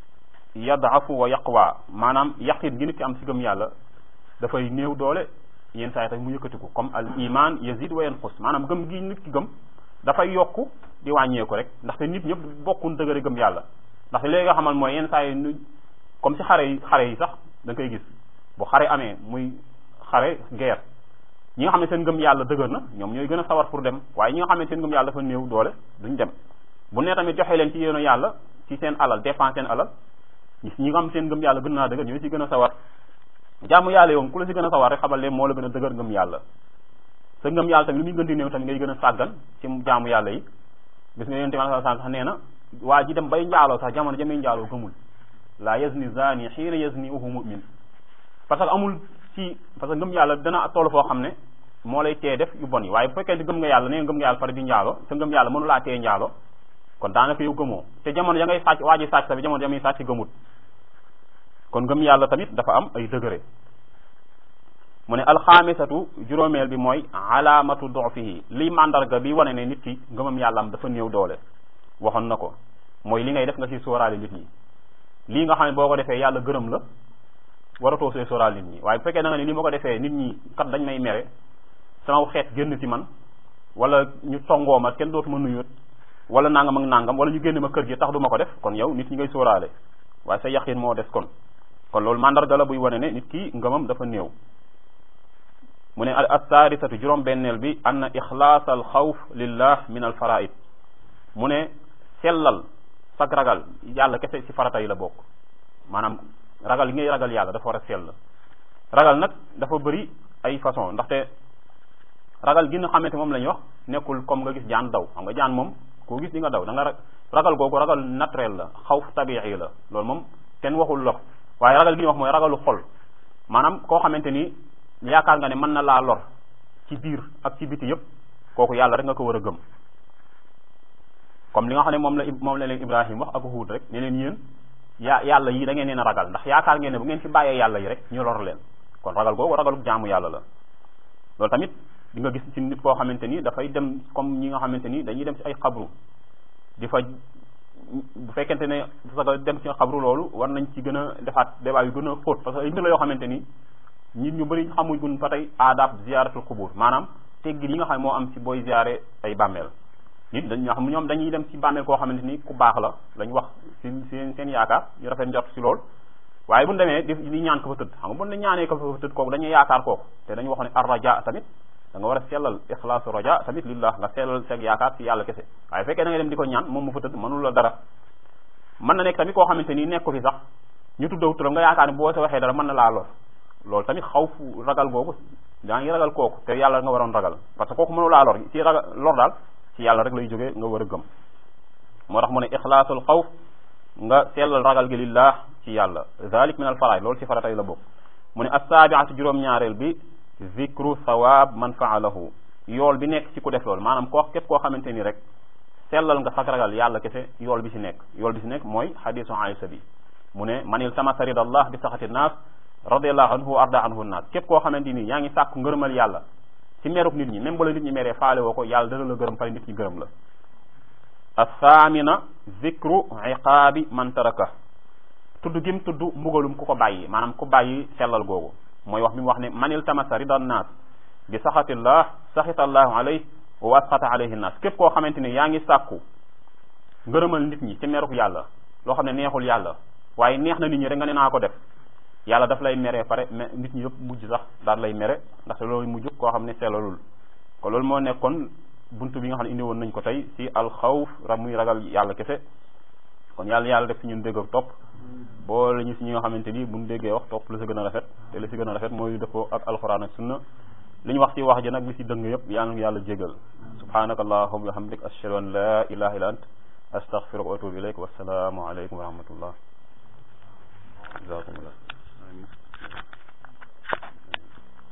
yadafu wa yaqwa maanaam yaqin gi nit ki am si gëm yàlla dafay néew doole yenn saa yi tamit mu yëkkatiku comme al iman yazid wa yanqus maanaam gëm gi nit ki gëm dafay yokku di wàññeeku rek ndaxte nit ñëpp bokkun dëgëre gëm yàlla ndaxte léegi nga xamal mooy yenn saa yi nu comme si xare yi xare yi sax da nga koy gis bu xare amee muy xare guerre ñi nga xam ne seen ngëm yàlla dëgër na ñoom ñooy gën a sawar pour dem waaye ñi nga xam ne seen ngëm yàlla dafa néew doole duñ dem bu ne tamit joxe leen ci yéeno yàlla ci seen alal dépense seen alal ñi nga xam seen ngëm yàlla gën naa dëgër ñooy si gën a sawar jaamu yàlla yow ku la si gën a sawar rek xamal leen moo la gën a dëgër ngëm yàlla sa ngëm yàlla tamit lu muy gën di néew tamit ngay gën a sàggan ci jaamu yàlla yi gis nga yonente bi sallallahu alayhi wasallam sax nee na waa ji dem bay njaaloo sax jamono jamee njaaloo gëmul la yazni zani xiina yazni uhu mu'min parce que amul ci parce que ngëm yàlla dana toll foo xam ne moo lay tee def yu bon yi waaye bu fekkee di gëm nga yàlla nee ngëm nga yàlla pare di njaaloo sa ngëm yàlla mënu laa tee njaaloo kon daanaka yow gëmoo te jamono ya ngay sàcc waa ji sàcc tamit jamono ya muy sàcc gëmut kon ngëm yàlla tamit dafa am ay degré mu ne alxaamisatu juróomeel bi mooy alaamatu dofihi liy mandarga bi wane ne nit ki ngëmam yàlla am dafa néew doole waxoon na ko mooy li ngay def nga ci sóoraale nit ñi lii nga xam ne boo ko defee yàlla gërëm la waratoo see sóoraale nit ñi waaye bu fekkee da nga ne li ma ko defee nit ñi kat dañ may mere sama xeet génn ci man wala ñu tongoo ma kenn dootuma nuyut wala nangam ak nangam wala ñu génn ma kër gi tax du ma ko def kon yow nit ñi ngay sóoraale waaye sa yaqin moo des kon kon loolu mandarga la buy wane ne nit ki ngëmam dafa néew mu ne assaadisatu juróom benneel bi anna ixlaas al xawf lillah min al faraid mu ne sellal sag ragal yàlla kese ci farata yi la bokk maanaam ragal yi ngay ragal yàlla dafa war a sell ragal nag dafa bëri ay façon ndaxte ragal gi nga xamante moom la ñuy wax nekkul comme nga gis jaan daw xam nga jaan moom koo gis di nga daw da nga ragal googu ragal naturel la xawf tabi'i la loolu moom kenn waxul la waaye ragal gi ñu wax mooy ragalu xol maanaam koo xamante ni yaakaar nga ne mën na laa lor ci biir ak ci biti yëpp kooku yàlla rek nga ko war a gëm comme li nga xam ne moom la moom la leen Ibrahim wax ak Huud rek ne leen yéen yaa yàlla yi da ngeen leen a ragal ndax yaakaar ngeen ne bu ngeen fi bàyyee yàlla yi rek ñu lor leen kon ragal googu ragalu jaamu yàlla la loolu tamit di nga gis ci nit koo xamante ni dafay dem comme ñi nga xamante ni dañuy dem ci ay xabru di fa bu fekkente ne parce que dem ci xabru loolu war nañ ci gën a defaat débat yu gën a xóot parce que ay mbir la yoo xamante ni nit ñu bëri xamuñ gun fa tey aadab ziaratul qubur maanaam teggin yi nga xam ne moo am ci booy ziare ay bàmmeel nit dañ xam ñoom dañuy dem ci bàmmeel koo xamante ni ku baax la lañ wax ci seen seen yaakaar ñu rafet njort ci lool waaye bu ñu demee di di ñaan ko fa tëdd xam nga bu ñu ñaanee ko fa tëdd kooku dañuy yaakaar kooku te dañu wax ne ar raja tamit da nga war a sellal ixlaasu raja tamit lillah nga sellal seeg yaakaar ci yàlla kese waaye fekkee da nga dem di ko ñaan moom mu fa tëdd mënul la dara mën na nekk tamit koo xamante ni nekk ko fi sax ñu tuddaw turam nga yaakaar ne boo sa waxee dara mën na laa lor loolu tamit xaw fu ragal googu daa ngi ragal kooku te yàlla nga waroon ragal parce que kooku mënu laa lor ci ragal lor daal ci yàlla rek lay jógee nga war a gëm moo tax mu ne ixlaasul xawf nga sellal ragal gi lillah ci yàlla zalik min al faraay loolu ci faratay la bokk mu ne assaabiatu juróom-ñaareel bi zikru sawaab man faalahu yool bi nekk ci ku def loolu maanaam koo képp koo xamante ni rek sellal nga sag ragal yàlla kese yool bi ci nekk yool bi ci nekk mooy xadisu Aïsa bi mu ne manil tamasa ridallah bi saxati naas radiallahu anhu arda anhu naas képp koo xamante ni yaa ngi sàkku ngërëmal yàlla ci meruk nit ñi même bala nit ñi meree faale woo ko yàlla dana la gërëm pare nit ñi gërëm la athamina zikru iqaabi man taraka tudd gim tudd mbugalum ku ko bàyyi maanaam ku bàyyi sellal googu mooy wax mi mu wax ne manil tamasa rida naas bi saxatillah saxitallahu alayh wa asxata alayhi naas képp koo xamante ni yaa ngi sàkku ngërëmal nit ñi ci meruk yàlla loo xam ne neexul yàlla waaye neex na nit ñi rek nga ne naa ko def yàlla daf lay mere pare mais nit ñi yëpp mujj sax daal lay mere ndaxte loolu mujj koo xam ne sellalul ko loolu moo nekkoon buntu bi nga xam ne indi woon nañ ko tey ci alxawf ra muy ragal yàlla kese kon yàlla yàlla def ci ñun dégg ak topp boo la ñu si ñi nga xamante ni buñ déggee wax topp la si gën a rafet te la si gën a rafet mooy dëppoo ak alxuraan ak sunna li ñu wax ci wax ji nag li si dëng yëpp yàlla yàlla jégal subhanaka allahumma wa bihamdik ashhadu an la ilaha illa ant astaghfiruka wa atubu ilayk wassalaamu alaykum wa rahmatullah jazakumullah